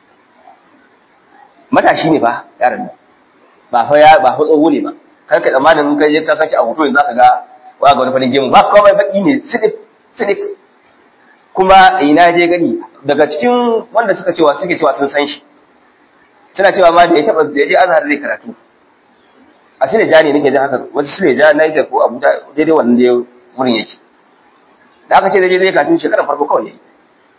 matashi ne ba yaran nan ba fa ya ba fa tsoho ne ba kar ka tsammanin in kai je ka kace a hoto yanzu zaka ga wa ga wani farin gemu ba komai baki ne sidik sidik kuma ina je gani daga cikin wanda suka cewa suke cewa sun san shi suna cewa ma da ya taba da ya je azhar zai karatu a Sileja ne nake jin haka wasu Sileja Niger ko Abuja daidai wannan da wurin yake da aka ce zai je zai karatu shekarar farko kawai yayi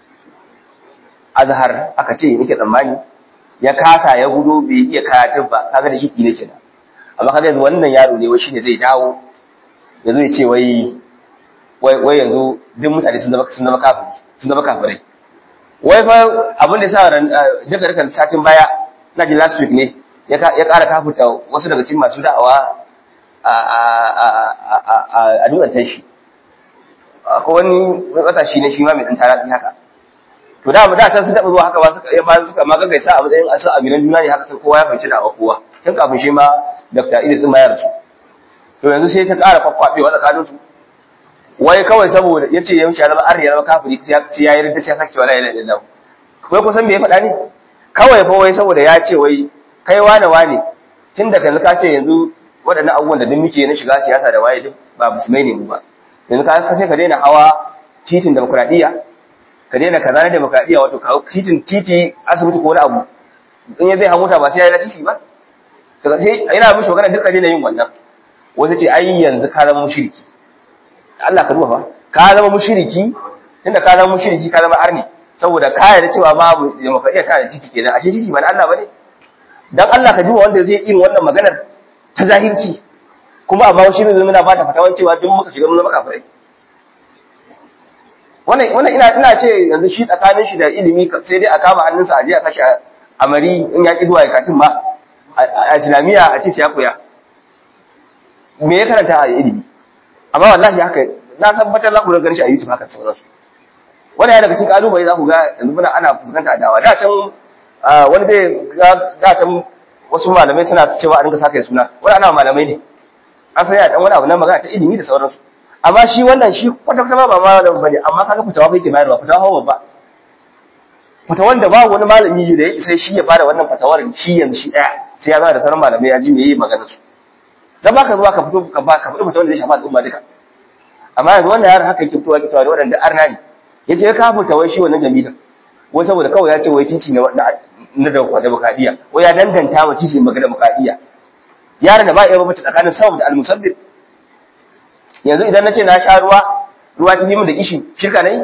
azhar aka ce nake tsammani ya kasa ya gudo bai iya karatun ba kaga da yiki ne kenan amma kaga yanzu wannan yaro ne wai shine zai dawo yanzu ya ce wai wai yanzu duk mutane sun zama sun zama kafiri sun zama kafirai wai fa abin da yasa ran daga daga satin baya na ji last week ne ya ya ƙara kafirta wasu daga cikin masu da'awa a a a a dutsen shi akwai wani matashi ne shi ma mai dan tarafi haka to da da can sun taɓa zuwa haka ba suka ya ba suka ma gaggaisa a matsayin asu aminan juna ne haka sai kowa ya fahimci da kowa tun kafin shi ma Dr. Idris ma ya rasu to yanzu sai ta ƙara kwakwabewa tsakanin su wai kawai saboda yace ya wuce ya zama arni ya zama kafiri sai ya yi rinta sai sake wala ilaha illallah wai kusan me ya faɗa ne kawai fa wai saboda ya ce wai kai wane wane tun da kanzu ka ce yanzu waɗannan abubuwan da duk muke na shiga siyasa da waye duk ba musulmai ne mu ba yanzu ka sai ka daina hawa titin demokradiyya ka daina kaza na demokradiyya wato ka titin titi asibiti ko wani abu in ya zai hamuta ba sai ya yi lasisi ba to sai yana mishi magana duka daina yin wannan wata ce ai yanzu ka zama mushriki Allah ka duba fa ka zama mushriki tunda ka zama mushriki ka zama arni saboda ka yarda cewa babu demokradiyya ta da titi kenan ashe titi ba na Allah bane dan Allah ka duba wanda zai irin wannan maganar ta zahirci kuma amma shi ne zai ba ta fatawan cewa duk muka shiga mun zama kafirai wannan wannan ina ina ce yanzu shi tsakanin shi da ilimi sai dai a kama hannunsa a je a kashi a mari in ya ki zuwa ya katin ba a islamiyya a ce ya koya me ya karanta a ilimi amma wallahi haka na tabbatar za ku ga shi a YouTube haka sauransu wannan ya daga cikin kalubale za ku ga yanzu muna ana fuskanta adawa da can wani zai ga da can wasu malamai suna cewa a dinga saka suna wani ana malamai ne an san ya dan wani abu na magana ta ilimi da sauransu amma shi wannan shi kwata kwata ba malamin bane amma kaga fitawa kai ke bayarwa fitawa hawa ba fatawan da babu wani malami da ya isa shi ya bada wannan fatawar shi yanzu shi daya sai ya zama da sauran malamai ya ji me yayi magana su dan baka zuwa ka fito ka ba ka fito fatawar da zai shafa al'umma duka amma yanzu wannan yaron haka yake fitowa ke cewa da waɗanda arna ne yace ya kafa tawai shi wannan jami'in wai saboda kawai ya ce wai titi na na da demokradiyya wai ya danganta wa titi magana demokradiyya yaron da ba iya babace tsakanin sawm da al-musabbib yanzu idan nace na sha ruwa ruwa ta yi min da kishi shirka nayi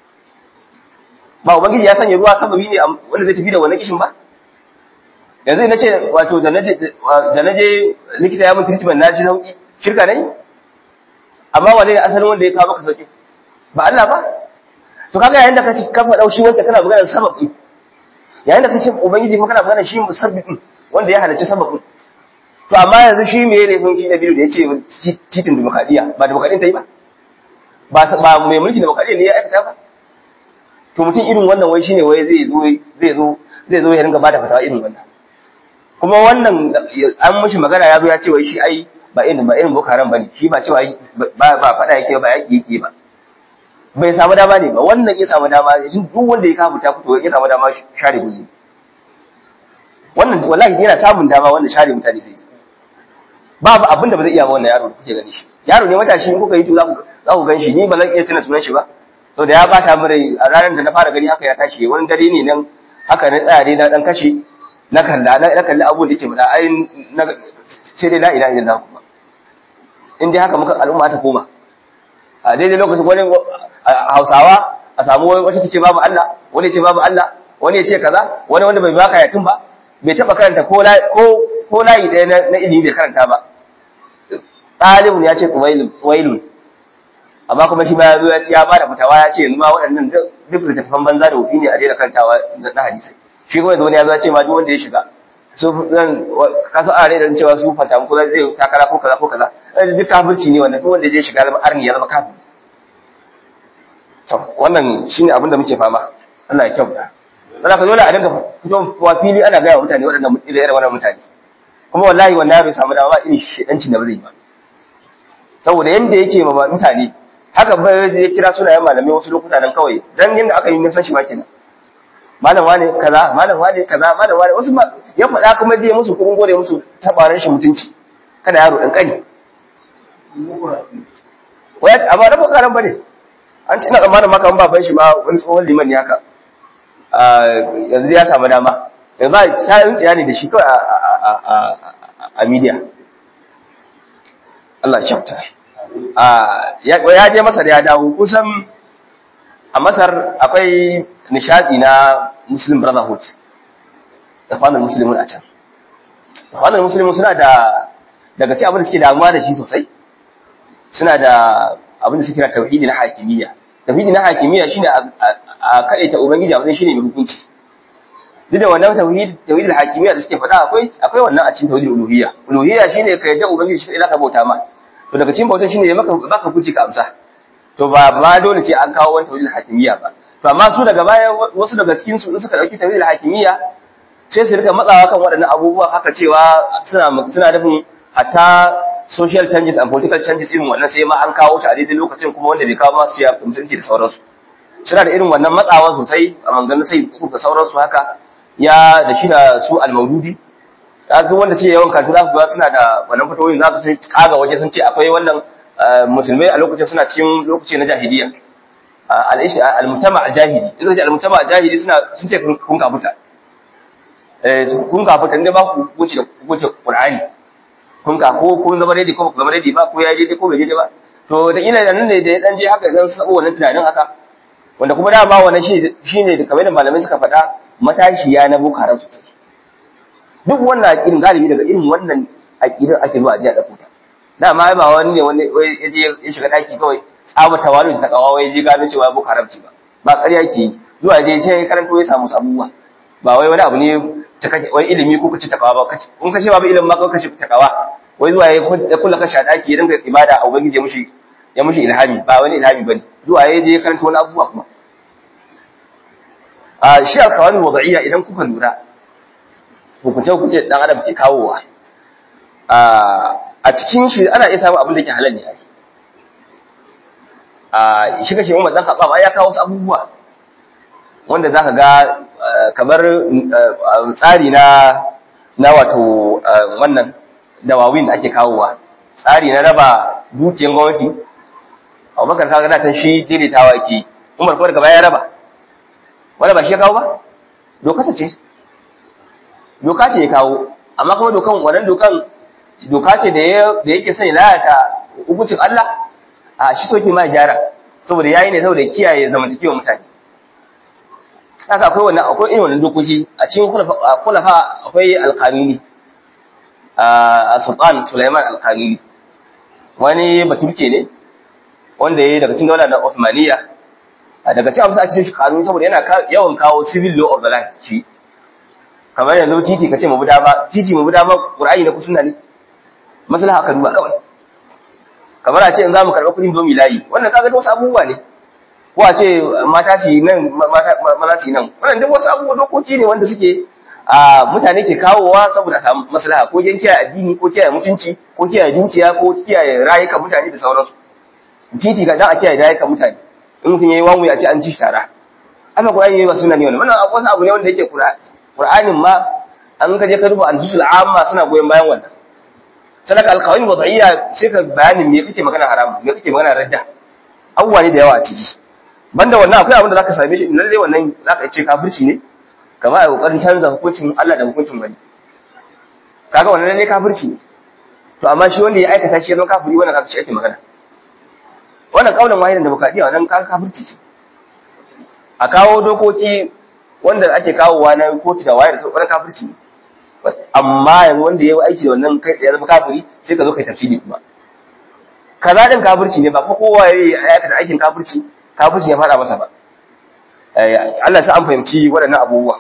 ba ubangiji ya sanya ruwa sababi ne wanda zai tafi da wannan kishin ba yanzu idan nace wato da naje da naje likita ya mun treatment na ji sauki shirka nayi amma wane ne asalin wanda ya kawo maka sauki ba Allah ba to kaga yayin da ka ci ka faɗa shi wacce kana magana sababi yayin da ka ce ubangiji kuma kana magana shi musabbibin wanda ya halarci sababin to amma yanzu shi me ne kun shi da biyu da yace titin demokradiya ba demokradiyan ta yi ba ba ba mai mulki demokradiya ne ya aikata ba to mutum irin wannan wai shine wai zai zo zai zo zai zo ya ringa bada fatawa irin wannan kuma wannan an mishi magana ya zo ya ce wai shi ai ba irin ba irin boko haram bane shi ba cewa ba ba fada yake ba yaki yake ba bai samu dama ne ba wannan ya samu dama duk wanda ya kafu ta fito ya samu dama share guzi wannan wallahi yana samun dama wanda share mutane sai babu abin da ba zai iya ba wannan yaro kuke gani shi yaro ne matashi in kuka yi to za ku za ku gan shi ni ba zan iya tuna sunan shi ba to da ya bata min rai a ranar da na fara gani haka ya tashi wani dare ne nan haka na tsaya dai na dan kashe na kalla na kalli abubuwan da yake faɗa ai na sai dai la ilaha illallah kuma in dai haka muka al'umma ta koma a daidai lokacin wani hausawa a samu wata ta ce babu Allah wani ce babu Allah wani ya ce kaza wani wanda bai baka yakin ba bai taba karanta ko ko layi ɗaya na ilimi bai karanta ba ɗalibun ya ce wailun amma kuma shi ma ya zo ya ce ya bada fitawa ya ce yanzu ma waɗannan duk littattafan banza da wufi ne a daina karantawa na hadisai shi kuma yanzu wani ya zo ya ce ma duk wanda ya shiga su zan kasu a rai da cewa su fata ko zai takara ko kaza ko kaza duk kafirci ne wannan duk wanda ya shiga zama arni ya zama kafir to wannan shine abin da muke fama Allah ya kyauta dan ka dole a dinga fito wa fili ana ga mutane waɗannan irin wannan mutane kuma wallahi wannan bai samu dama ba irin shedancin da ba zai ba saboda yanda yake ma mutane haka ba zai kira sunayen malamai wasu lokuta dan kawai dan yanda aka yi nisan shi ma kenan malam wane kaza malam wane kaza malam wane wasu ya faɗa kuma zai musu kuɗin gode musu tabaran shi mutunci kada yaro ɗan ƙani waya amma na bakaran bane an ce na tsammanin maka baban shi ma wani tsohon liman ne haka yanzu ya samu dama yanzu ba ta yin tsiya ne da shi kawai a media Allah ya kyauta ya je masa da ya dawo kusan a masar akwai nishadi na muslim brotherhood da kwanan musulmin a can kwanan musulmin suna da daga ci abin da suke damuwa da shi sosai suna da abin da suke kira tauhidi na hakimiyya tauhidi na hakimiyya shine a kadaita ubangiji a wajen shine mai hukunci duk da wannan tauhid tauhidul hakimiyya da suke faɗa akwai akwai wannan a cikin tauhidul uluhiyya uluhiyya shine ka yadda ubangiji shi zaka bauta ma to daga cikin bautan shine maka baka hukunci ka amsa to ba ma dole ce an kawo wani tauhidul hakimiyya ba to amma su daga baya wasu daga cikin su suka dauki tauhidul hakimiyya sai su rika matsawa kan waɗannan abubuwa haka cewa suna suna nufin hatta social changes and political changes irin wannan sai ma an kawo shi a daidai lokacin kuma wanda bai kawo ma su ya musulunci da sauransu suna da irin wannan matsawa sosai a manganin sai uku da sauransu haka ya da shi da su almaududi ga wanda ce yawan karatu za ku ga suna da wannan fatoyin za su kaga waje sun ce akwai wannan musulmai a lokacin suna cikin lokaci na jahiliya al-mutama al-jahili in ce al-mutama al-jahili suna sun ce kun kafuta eh kun kafuta inda ba ku hukunci da hukunci Qur'ani kun ka ko kun zama ready ko ku zama ready ba ko ya je ko bai je ba to da ina da nan ne da ya dan je haka dan sabo wannan tunanin haka wanda kuma da ba wannan shi shine da kamar da malamai suka faɗa matashiya na Boko Haram su duk wannan aqidin galibi daga irin wannan aqidin ake zuwa a ji a dauko ta dama ba wani ne wani ya je ya shiga daki kawai tsaba tawalu ta kawawa ya je gano cewa Boko Haram ce ba ba ƙarya ke yi zuwa je ce karanto ya samu sabuwa ba wai wani abu ne wani ilimi ko kace takawa ba kace in kace babu ilimin ma ko kace takawa wai zuwa ya kula kashi a daki ya dinga ibada a ubangiji mushi ya mushi ilhami ba wani ilhami bane zuwa ya je karanta wani abubuwa kuma a shi alkawani wada'iyya idan kuka lura hukunce hukunce dan adam ke kawowa a cikin shi ana iya samun abin da ke halal ne ai a shi kashe Umar dan Khattab ai ya kawo wasu abubuwa wanda zaka ga kamar tsari na na wato wannan dawawin da ake kawowa tsari na raba dukiyar gwamnati abubakar kaga da tan shi daidaitawa yake umar kuma daga baya ya raba wanda ba shi ya kawo ba doka ta ce doka ce ya kawo amma kuma dokan wannan dokan doka ce da yake sanya lalata hukuncin Allah a shi soke ma gyara saboda yayi ne saboda kiyaye zamantakewa mutane haka akwai wannan akwai irin wannan dokoki a cikin kulafa akwai alqanuni a sultan Sulaiman alqanuni wani baturke ne wanda yayi daga cikin daular Uthmaniyya daga cikin amsa a cikin kanuni saboda yana yawan kawo civil law of the land shi kamar yanzu titi kace mu buda ba titi mu buda ba Qur'ani da sunna ne maslaha ka duba kawai kamar a ce in zamu karɓa kuɗin domi layi wannan kaga wasu abubuwa ne ko a ce mata su nan maza su nan wannan duk wasu abubuwa dokoki ne wanda suke a mutane ke kawowa saboda samu maslaha ko jan kiyaye addini ko kiyaye mutunci ko kiyaye dukiya ko kiyaye rayukan mutane da sauransu titi ga dan a kiyaye rayukan mutane in mutum yayi wanwu a ce an ci shi tara amma Qur'ani yayi ba sunna ne wannan wannan wasu abu ne wanda yake Qur'anin ma an ka je ka duba al-jusul amma suna goyen bayan wannan sadaka alqawani wada'iyya sai ka bayanin me kake magana haram me kake magana radda abubuwa ne da yawa a ciki banda wannan akwai abin da zaka same shi lalle wannan zaka ce kafirci ne kamar a kokarin canza hukuncin Allah da hukuncin wani kaga wannan lalle kafirci ne to amma shi wanda ya aikata shi ya zama kafiri wannan kafirci ake magana wannan kaulin wahidan demokradiya wannan kaga kafirci ce a kawo dokoki wanda ake kawowa na kotu da wayar da wannan kafirci ne amma yanzu wanda ya yi aiki da wannan kai ya zama kafiri sai ka zo kai tafsiri kuma kaza din kafirci ne ba ko kowa ya yi aikata aikin kafirci kafirci ya fada masa ba Allah sai an fahimci waɗannan abubuwa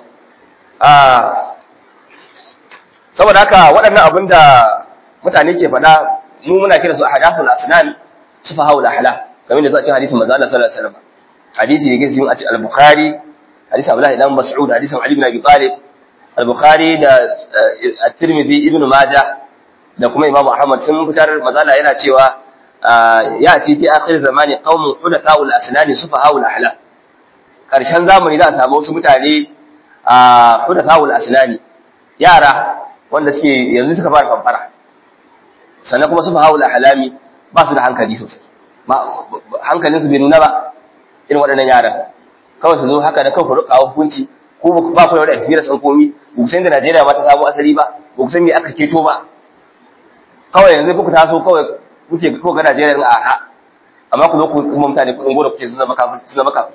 saboda haka waɗannan abin da mutane ke faɗa mu muna kira su ahadathul asnan sufahul ahla kamar da zuwa cikin hadisin manzo Allah sallallahu alaihi wasallam hadisi ne gaskiya a cikin al-bukhari hadisin Abdullah ibn Mas'ud hadisin Ali ibn Abi Talib al-bukhari da at-Tirmidhi ibn Majah da kuma Imam Ahmad sun fitar mazala yana cewa ya ci fi akhir zamani qaumun hudatha'ul asnani sufaha'ul ahla karshen zamani za a samu wasu mutane a hudatha'ul asnani yara wanda suke yanzu suka fara kamfara sannan kuma sufaha'ul ahlami ba su da hankali sosai hankalin su bai nuna ba irin waɗannan yaran kawai su zo haka da kawai rukawa hukunci ko ba ku da wani experience ɗin komi ba ku san da Najeriya ma ta samu asali ba ba ku san me aka keto ba kawai yanzu kuka taso kawai kuke ko ga Najeriya din aha amma ku zo ku kuma mutane kudin gora kuke suna maka suna maka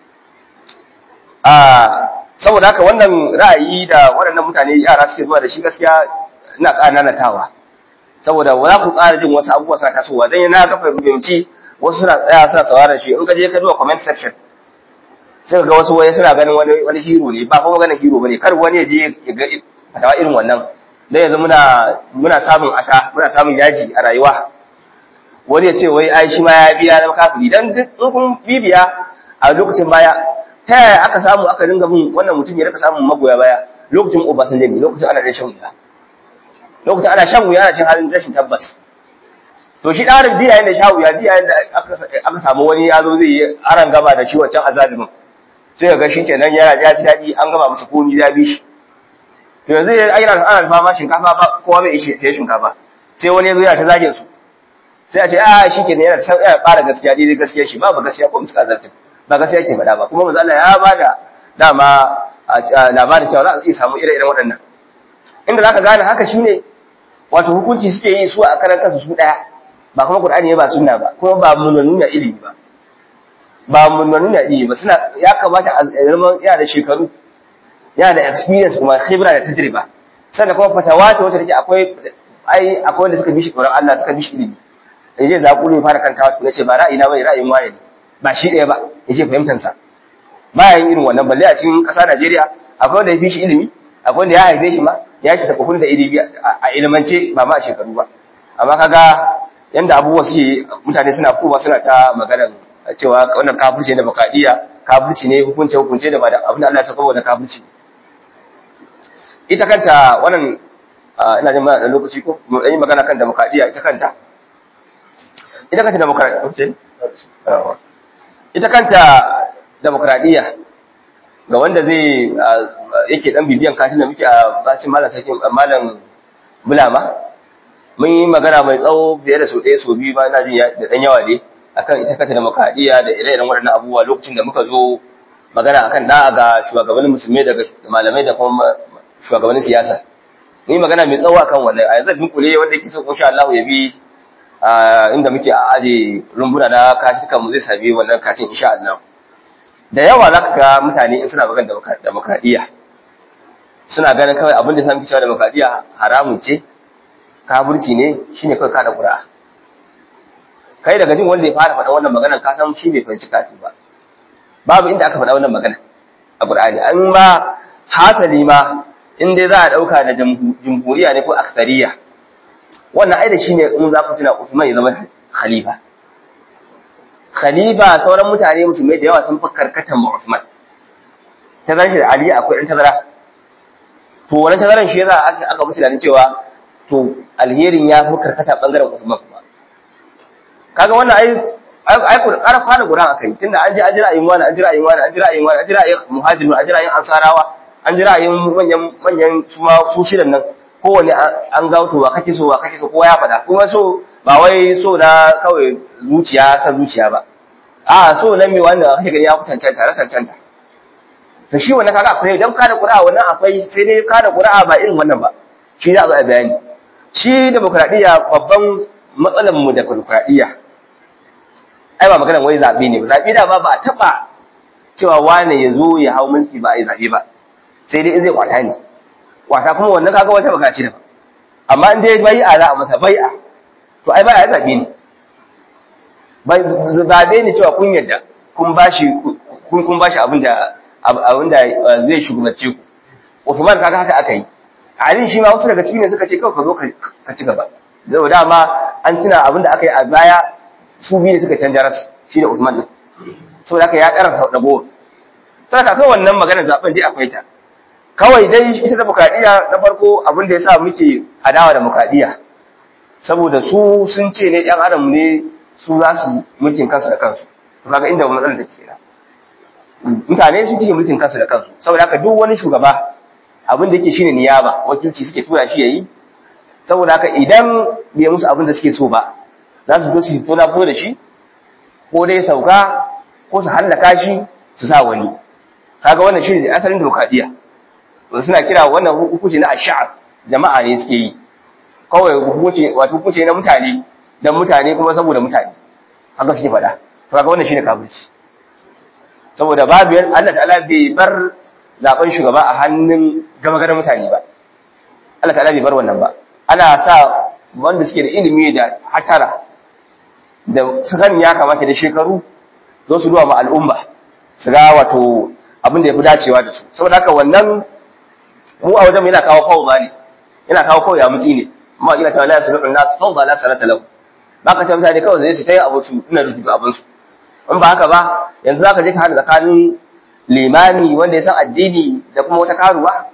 ah saboda haka wannan ra'ayi da waɗannan mutane yara suke zuwa da shi gaskiya ina ƙananatawa saboda wala ku ƙara jin wasu abubuwa suna tasowa dan yana ga fahimci wasu suna tsaya suna sauraron shi in ka je ka duba comment section sai ga wasu waye suna ganin wani wani hero ne ba kuma ganin hero bane kar wani ya je ya ga fatawa irin wannan dan yanzu muna muna samun ata muna samun yaji a rayuwa wani ya ce wai ai shi ma ya biya zama kafiri dan duk in kun bibiya a lokacin baya ta yaya aka samu aka dinga bin wannan mutum ya rika samun magoya baya lokacin Obasanjo ne lokacin ana da shan wuya lokacin ana shan wuya ana cin halin rashin tabbas to shi ɗarin biya yanda sha wuya biya yanda aka samu wani ya zo zai yi aran gaba da shi wancan azalimin sai ga shi kenan yana ya ji daɗi an gama masa komi ya bi shi to yanzu ana ana fama shinkafa ba kowa bai ishe sai shinkafa sai wani ya zo yana ta zagin su sai a ce a shi kenan yana san ya fara gaskiya daidai gaskiya shi babu gaskiya ko musu azaltin ba gaskiya yake faɗa ba kuma manzo Allah ya bada dama labarin cewa za a iya samu ire-iren waɗannan inda zaka gane haka shine wato hukunci suke yi su a karan kansu su daya ba kuma Qur'ani ne ba sunna ba kuma ba munannu na ilimi ba ba munannu na ilimi ba suna ya kamata a zama yana da shekaru yana da experience kuma khibra da tajriba sannan kuma fatawa ta wata take akwai ai akwai wanda suka bi shi Qur'an Allah suka bi shi ilimi yaje zakulu fara kantawa kuma ce ba ra'ayi na bane ra'ayin waye ne ba shi ɗaya ba yace fahimtar sa bayan irin wannan balle a cikin ƙasa Najeriya akwai wanda ya fi shi ilimi akwai wanda ya haife shi ma ya ki tafi da ilimi a ilimance ba ma a shekaru ba amma kaga yanda abubuwa suke mutane suna kowa suna ta maganar cewa wannan kafirci ne bakadiya kafirci ne hukunce hukunce da ba da abin da Allah ya saka wa kafirci ita kanta wannan ina jin mana da lokaci ko mu yi magana kan demokradiya ita kanta ita kanta demokradiya ita kanta demokradiya ga wanda zai yake dan bibiyan katin da muke a bacin malam sakin malam bulama mun yi magana mai tsawo fiye da sau ɗaya sau biyu ba na jin da ɗan yawa ne akan ita kanta demokradiya da ire-iren waɗannan abubuwa lokacin da muka zo magana akan da'a ga shugabannin musulmai daga malamai da kuma shugabannin siyasa mun yi magana mai tsawo akan wannan a yanzu dunkule wanda yake so insha Allah ya bi inda muke a aje rumbuna na katikan mu zai sami wannan katin insha Allah da yawa za ka ga mutane in suna magana demokradiyya suna ganin kawai abin da san cewa demokradiyya haramun ce kafirci ne shine kawai kada ƙura kai daga jin wanda ya fara faɗa wannan maganar ka san shi bai fahimci kafin ba babu inda aka faɗa wannan magana a Qur'ani an ma hasali ma in dai za a ɗauka da jamhuriya ne ko aksariya wannan ai da shine in za ku tuna Uthman ya zama khalifa khalifa sauran mutane musulmai da yawa sun fi karkatan ma Uthman tazaran shi da Ali akwai ɗan tazara to wannan tazaran shi yasa aka aka musu da cewa to alherin ya fi karkata bangaren Uthman kuma kaga wannan ai ai ku ƙara kwana guran akai tunda an ji an jira ayin wani an jira ayin wani an jira ayin wani an jira ayin muhajirin an jira ayin ansarawa an jira ayin manyan manyan su ma su shirin nan kowane an ga to wa kake so wa kake so kowa ya faɗa kuma so ba wai so na kawai zuciya ta zuciya ba a so na me wanda kake gani ya fi cancanta na cancanta to shi wannan kaga akwai dan kada qur'a wannan akwai sai dai kada qur'a ba irin wannan ba shi za a zo a bayani shi demokradiyya babban matsalar mu da demokradiyya ai ba maganar wai zabe ne ba zabe da ba ba a taba cewa wane ya zo ya hau mulki ba a yi zabe ba sai dai zai kwata ne kwata kuma wannan kaga wata baka ce da amma in dai bai'a za a masa bai'a to ai bai'a zabe ne bai zabe ne cewa kun yadda kun bashi kun kun bashi abin da abin da zai shugabace ku Uthman kaga haka aka yi Ali shi ma wasu daga cikin ne suka ce kawai ka zo ka ci gaba da dama an tuna abin da aka yi a baya su biyu ne suka canja ras shi da Uthman din saboda haka ya ƙara sau dago sai ka kai wannan magana zaben dai akwai ta kawai dai ita demokradiya na farko abin da yasa muke adawa da demokradiya saboda su sun ce ne ɗan adam ne su za su mulkin kansu da kansu to kaga inda matsalar take kenan mutane su take mulkin kansu da kansu saboda haka duk wani shugaba abin da yake shine niyaba wakilci suke tura shi yayi saboda haka idan bai musu abin da suke so ba za su zo su tona fito da shi ko dai sauka ko su hallaka shi su sa wani kaga wannan shine asalin demokradiya suna kira wannan hukunci na ash'ab jama'a ne suke yi kawai hukunci wato hukunci na mutane dan mutane kuma saboda mutane haka suke faɗa to kaga wannan shine kafirci saboda babu Allah ta'ala bai bar zaben shugaba a hannun gama garin mutane ba Allah ta'ala bai bar wannan ba ana sa wanda suke da ilimi da hatara da sakan ya kamata da shekaru zo su duwa ma al'umma su ga wato abin da ya fi dacewa da su saboda haka wannan mu a wajen yana kawo fawza ne yana kawo kawai ya mutsi ne amma ina cewa la yasluhu nas fawza la salata lahu ba ka ce mutane kawai zai su tayi abu su ina rubutu abin su in ba haka ba yanzu zaka je ka hada tsakanin limami wanda ya san addini da kuma wata karuwa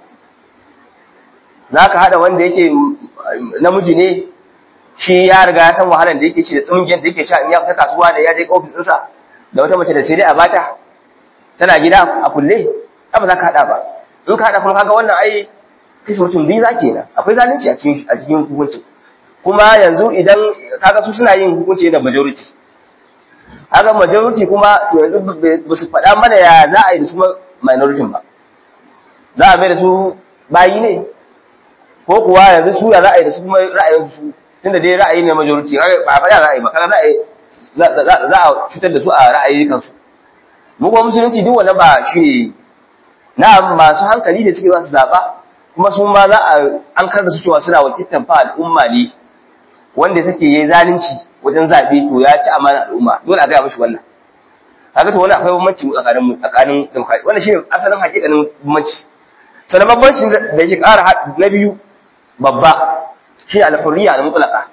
zaka hada wanda yake namiji ne shi ya riga ya san wahalar da yake ci da tsumgen da yake sha in ya fita kasuwa da ya je ofis ɗinsa da wata mace da sai dai a bata tana gida a kulle ba za ka hada ba in ka haɗa kuma kaga wannan ai kisa mutum biyu za ke nan akwai zalunci a cikin a cikin hukuncin kuma yanzu idan kaga su suna yin hukunci da majority haka majority kuma to yanzu ba su faɗa mana ya za a yi da su minority ba za a mai da su bayi ne ko kuwa yanzu su ya za a yi da su kuma ra'ayin su tunda dai ra'ayi ne majority ba a faɗa za a yi ba kaga za a yi za a cutar da su a ra'ayi kansu mu kuma musulunci duk wanda ba shi ne na masu hankali da suke za su zaɓa kuma su ma za a an kar da su cewa suna wakiltar fa al'umma ne wanda take yi zalunci wajen zaɓe to ya ci amana al'umma dole a gaya mashi wannan kaga to wani akwai bambanci tsakanin mu tsakanin demokrasi wannan shine asalin hakikanin bambanci sannan bambancin da yake ƙara na biyu babba shi al-hurriya al-mutlaqa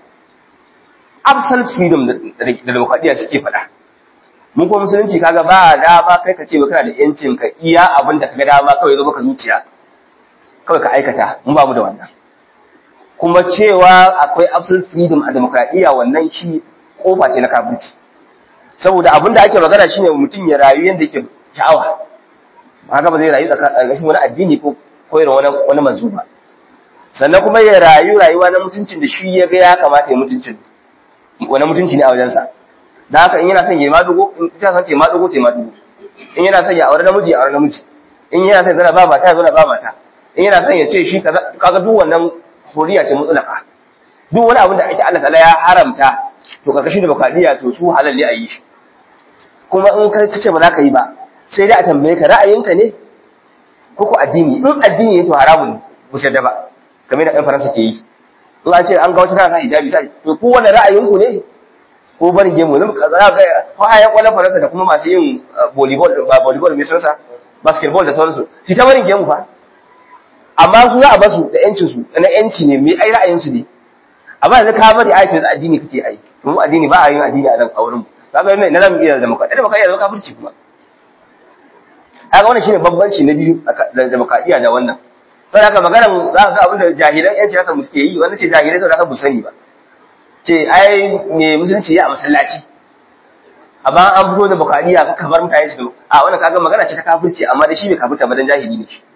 absolute freedom da demokradiya suke faɗa mun kuma musulunci kaga ba dama kai ka ce ba kana da yancin ka iya abin da kaga dama kawai zo maka zuciya kawai ka aikata mun ba mu da wannan kuma cewa akwai absolute freedom a demokradiya wannan shi kofa ce na kafirci saboda abin da ake magana shine mutum ya rayu yanda yake sha'awa haka ba zai rayu tsakanin wani addini ko koyarwa wani wani manzo ba sannan kuma ya rayu rayuwa na mutuncin da shi ya ga ya kamata ya mutuncin wani mutunci ne a wajensa da haka in yana son ya madugo in ta san ce madugo ce madugo in yana son ya aure namiji ya aure namiji in yana son zana ba mata ya zana ba mata in yana son ya ce shi kaga duk wannan horiya ce mutlaka duk wani abin da ake Allah ta'ala ya haramta to karkashin da bakadiya to su halal ne a yi shi kuma in ka ce ba za ka yi ba sai dai a tambaye ka ra'ayinka ne ko ko addini in addini ne to haramun bu da ba kamar da ɗan faransa ke yi in an ce an ga wata tana sa hijabi sai to ku wannan ra'ayinku ne ko barin gemu ne ka za ga ko ayan kwallon faransa da kuma masu yin volleyball ba volleyball mai sunsa basketball da sauransu shi ta barin gemu fa amma su za a basu da yancin su na yanci ne mai ai ra'ayin su ne amma yanzu ka bari aikin addini kake ai mu addini ba a yin addini a nan a wurin kaga mai na zamu iya da maka da maka iya zama kafirci kuma kaga wannan shine bambanci na biyu da demokradiya da wannan sai haka maganar za ka ga abin da jahilan yanci haka mu suke yi wannan ce jahilai saboda haka bu sani ba ce ai me musulunci ya a masallaci amma an fito da bukariya ka kamar mutane su a wannan kaga magana ce ta kafirci amma da shi bai kafirta ba dan jahili ne shi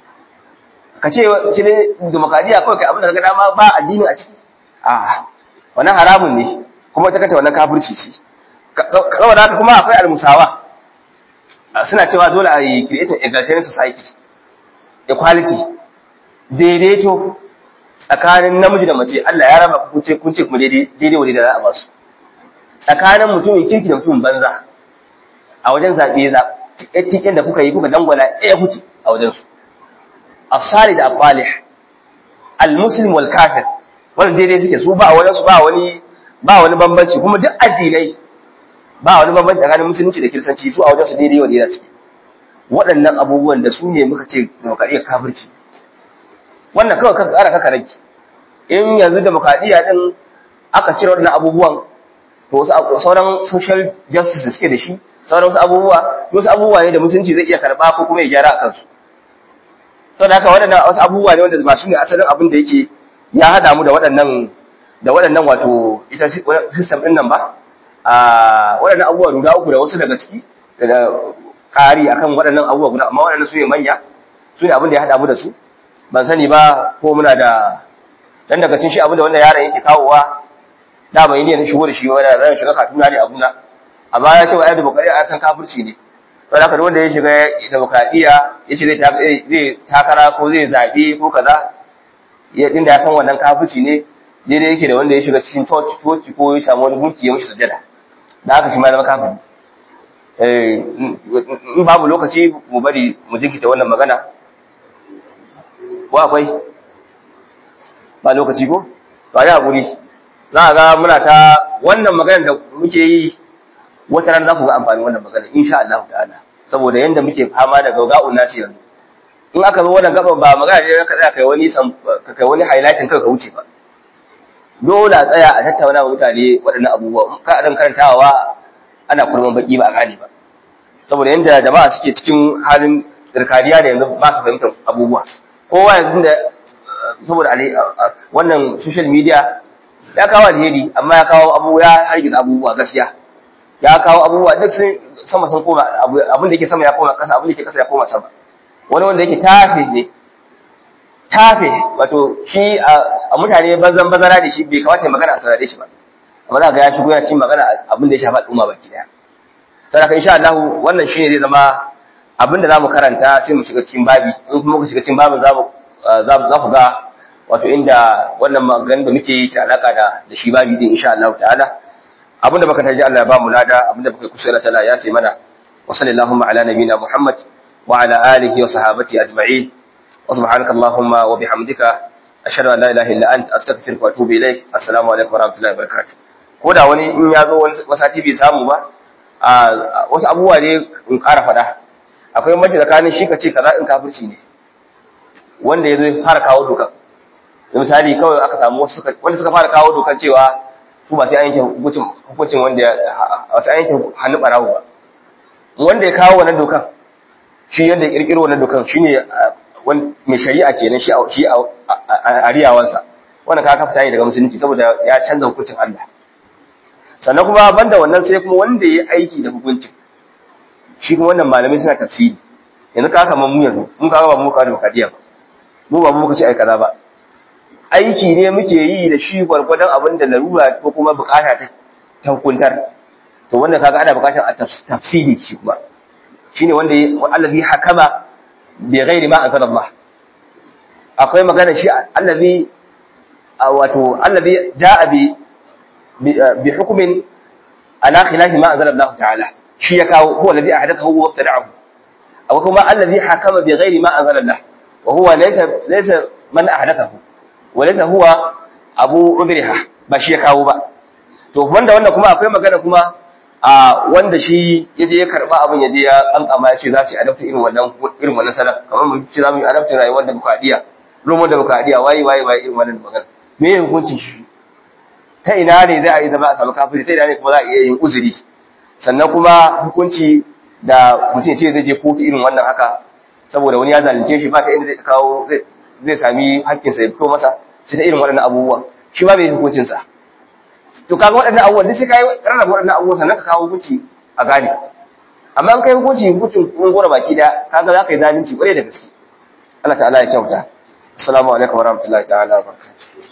ka ce ce ne demokradiya kawai kai abin da kaga dama ba addini a ciki a wannan haramun ne kuma ta kanta wannan kafirci ce saboda haka kuma akwai almusawa suna cewa dole a yi creating egalitarian society equality daidaito tsakanin namiji da mace Allah ya raba ku ce kun ce kuma daidai daidai wani da za a ba su tsakanin mutumin kirki da mutumin banza a wajen zaɓe za tiken da kuka yi kuka dangwala ɗaya kuke a wajen su asali da aqalih almuslim wal kafir wannan daidai suke su ba a wajen su ba wani ba wani bambanci kuma duk addinai ba wani bambanci tsakanin musulunci da kiristanci su a wajen su daidai wani da suke waɗannan abubuwan da su ne muka ce demokradiyyar kafirci wannan kawai ka ƙara kaka rage in yanzu demokradiyya din aka cire waɗannan abubuwan to wasu sauran social justice da suke da shi sauran wasu abubuwa wasu abubuwa ne da musulunci zai iya karɓa ko kuma ya gyara a kansu saboda haka waɗannan wasu abubuwa ne wanda ba su ne asalin abin da yake ya haɗa mu da waɗannan da waɗannan wato ita system ɗin nan ba a waɗannan abubuwa guda uku da wasu daga ciki da ƙari akan waɗannan abubuwa guda amma waɗannan su ne manya su ne abin da ya haɗa mu da su ban sani ba ko muna da dan daga cikin shi abin da wannan yaron yake kawowa da bai ne shigo da shi wani ran shiga katuna ne abuna amma ya ce wa ayyuka bukari a san kafirci ne wanda haka wanda ya shiga demokradiya ya ce zai takara ko zai zaɓe ko kaza ya inda ya san wannan kafirci ne daidai yake da wanda ya shiga cikin church church ko ya samu wani gunki ya mishi sujada da haka shi ma zama kafiri in babu lokaci mu bari mu jinkita wannan magana ko akwai ba lokaci ko ba ya haƙuri za a ga muna ta wannan maganar da muke yi wata ran za ku ga amfanin wannan magana insha Allah ta'ala saboda yanda muke fama da gauga'un nasi yanzu in aka zo wannan gaban ba magana ne ka tsaya kai wani ka kai wani highlighting kai ka wuce ba dole a tsaya a tattauna wa mutane waɗannan abubuwa ka dan karantawa ana kurman baki ba a gane ba saboda yanda jama'a suke cikin halin tsirkaniya da yanzu ba su fahimtar abubuwa kowa yanzu da saboda wannan social media ya kawo alheri amma ya kawo abu ya hargitsa abubuwa gaskiya ya kawo abubuwa duk sun sama sun koma abin da yake sama ya koma kasa abin da yake kasa ya koma sama wani wanda yake tafe ne tafe wato shi a mutane bazan bazara da shi bai kamata ya magana a saurare shi ba amma za ga ya shigo yana cin magana abin da ya shafi al'umma baki daya sai insha Allah wannan shine zai zama abinda zamu karanta sai mu shiga cikin babi in kuma muka shiga cikin babin zamu za ku ga wato inda wannan maganar da muke yi ta alaka da da shi babi din insha Allah ta'ala abinda baka taji Allah ya ba mu lada abinda baka kusa Allah ta'ala ya ce mana wa sallallahu ala nabina Muhammad wa ala alihi wa sahabati ajma'in wa subhanaka allahumma wa bihamdika ashhadu an la ilaha illa anta astaghfiruka wa atubu ilaik assalamu alaikum wa rahmatullahi wa barakatuh ko da wani in ya zo wani sati bai samu ba a wasu abubuwa ne in ƙara faɗa akwai mace tsakanin shi ka ce kaza in kafirci ne wanda ya zo ya fara kawo dokan misali kawai aka samu wasu wanda suka fara kawo dokan cewa su ba sai an yanke hukuncin hukuncin wanda wasu an yanke hannu barawo ba wanda ya kawo wannan dokan shi yadda ya kirkiro wannan dokan shine mai shari'a kenan shi shi a riyawansa wannan ka kafa tayi daga musulunci saboda ya canza hukuncin Allah sannan kuma banda wannan sai kuma wanda ya aiki da hukuncin shi kuma wannan malamai suna tafsiri yanzu ka kama mu yanzu mun kawo ba mu kawo da bakadiya ba mu ba mu muka ce ai kaza ba aiki ne muke yi da shi gwargwadon abin da larura ko kuma bukata ta ta hukuntar to wannan kaga ana bukatar a tafsiri shi kuma shine wanda allazi hakama bi ghairi ma anzala Allah akwai magana shi allazi wato allazi jaa bi bi hukmin ala khilafi ma anzala Allah ta'ala shi ya kawo huwa allazi ahdathahu wa ibtada'ahu aw kuma allazi hakama bi ghairi ma anzala Allah wa huwa laysa laysa man ahdathahu wa laysa huwa abu umriha ba shi ya kawo ba to wanda wannan kuma akwai magana kuma a wanda shi yaje ya karba abin yaje ya kankama ya ce za su adapta irin wannan irin wannan salaf kamar mun ce za mu yi adapta rayuwar da bukadiya romo da bukadiya wayi wayi wayi irin wannan magana me ya hukuncin shi ta ina ne za a yi zama a samu kafiri ta ina ne kuma za a iya yin uzuri sannan kuma hukunci da mutum ce zai je kotu irin wannan haka saboda wani ya zalunce shi ba ta inda zai kawo zai sami hakkinsa ya fito masa sai ta irin waɗannan abubuwa shi ma bai hukuncin sa to kaga waɗannan abubuwan duk sai kai rarraba waɗannan abubuwan sannan ka kawo hukunci a gane amma an kai hukunci hukuncin kun gora baki da kaga za ka yi zalunci ƙwarai da gaske Allah ta'ala ya kyauta assalamu alaikum warahmatullahi ta'ala wa barakatuh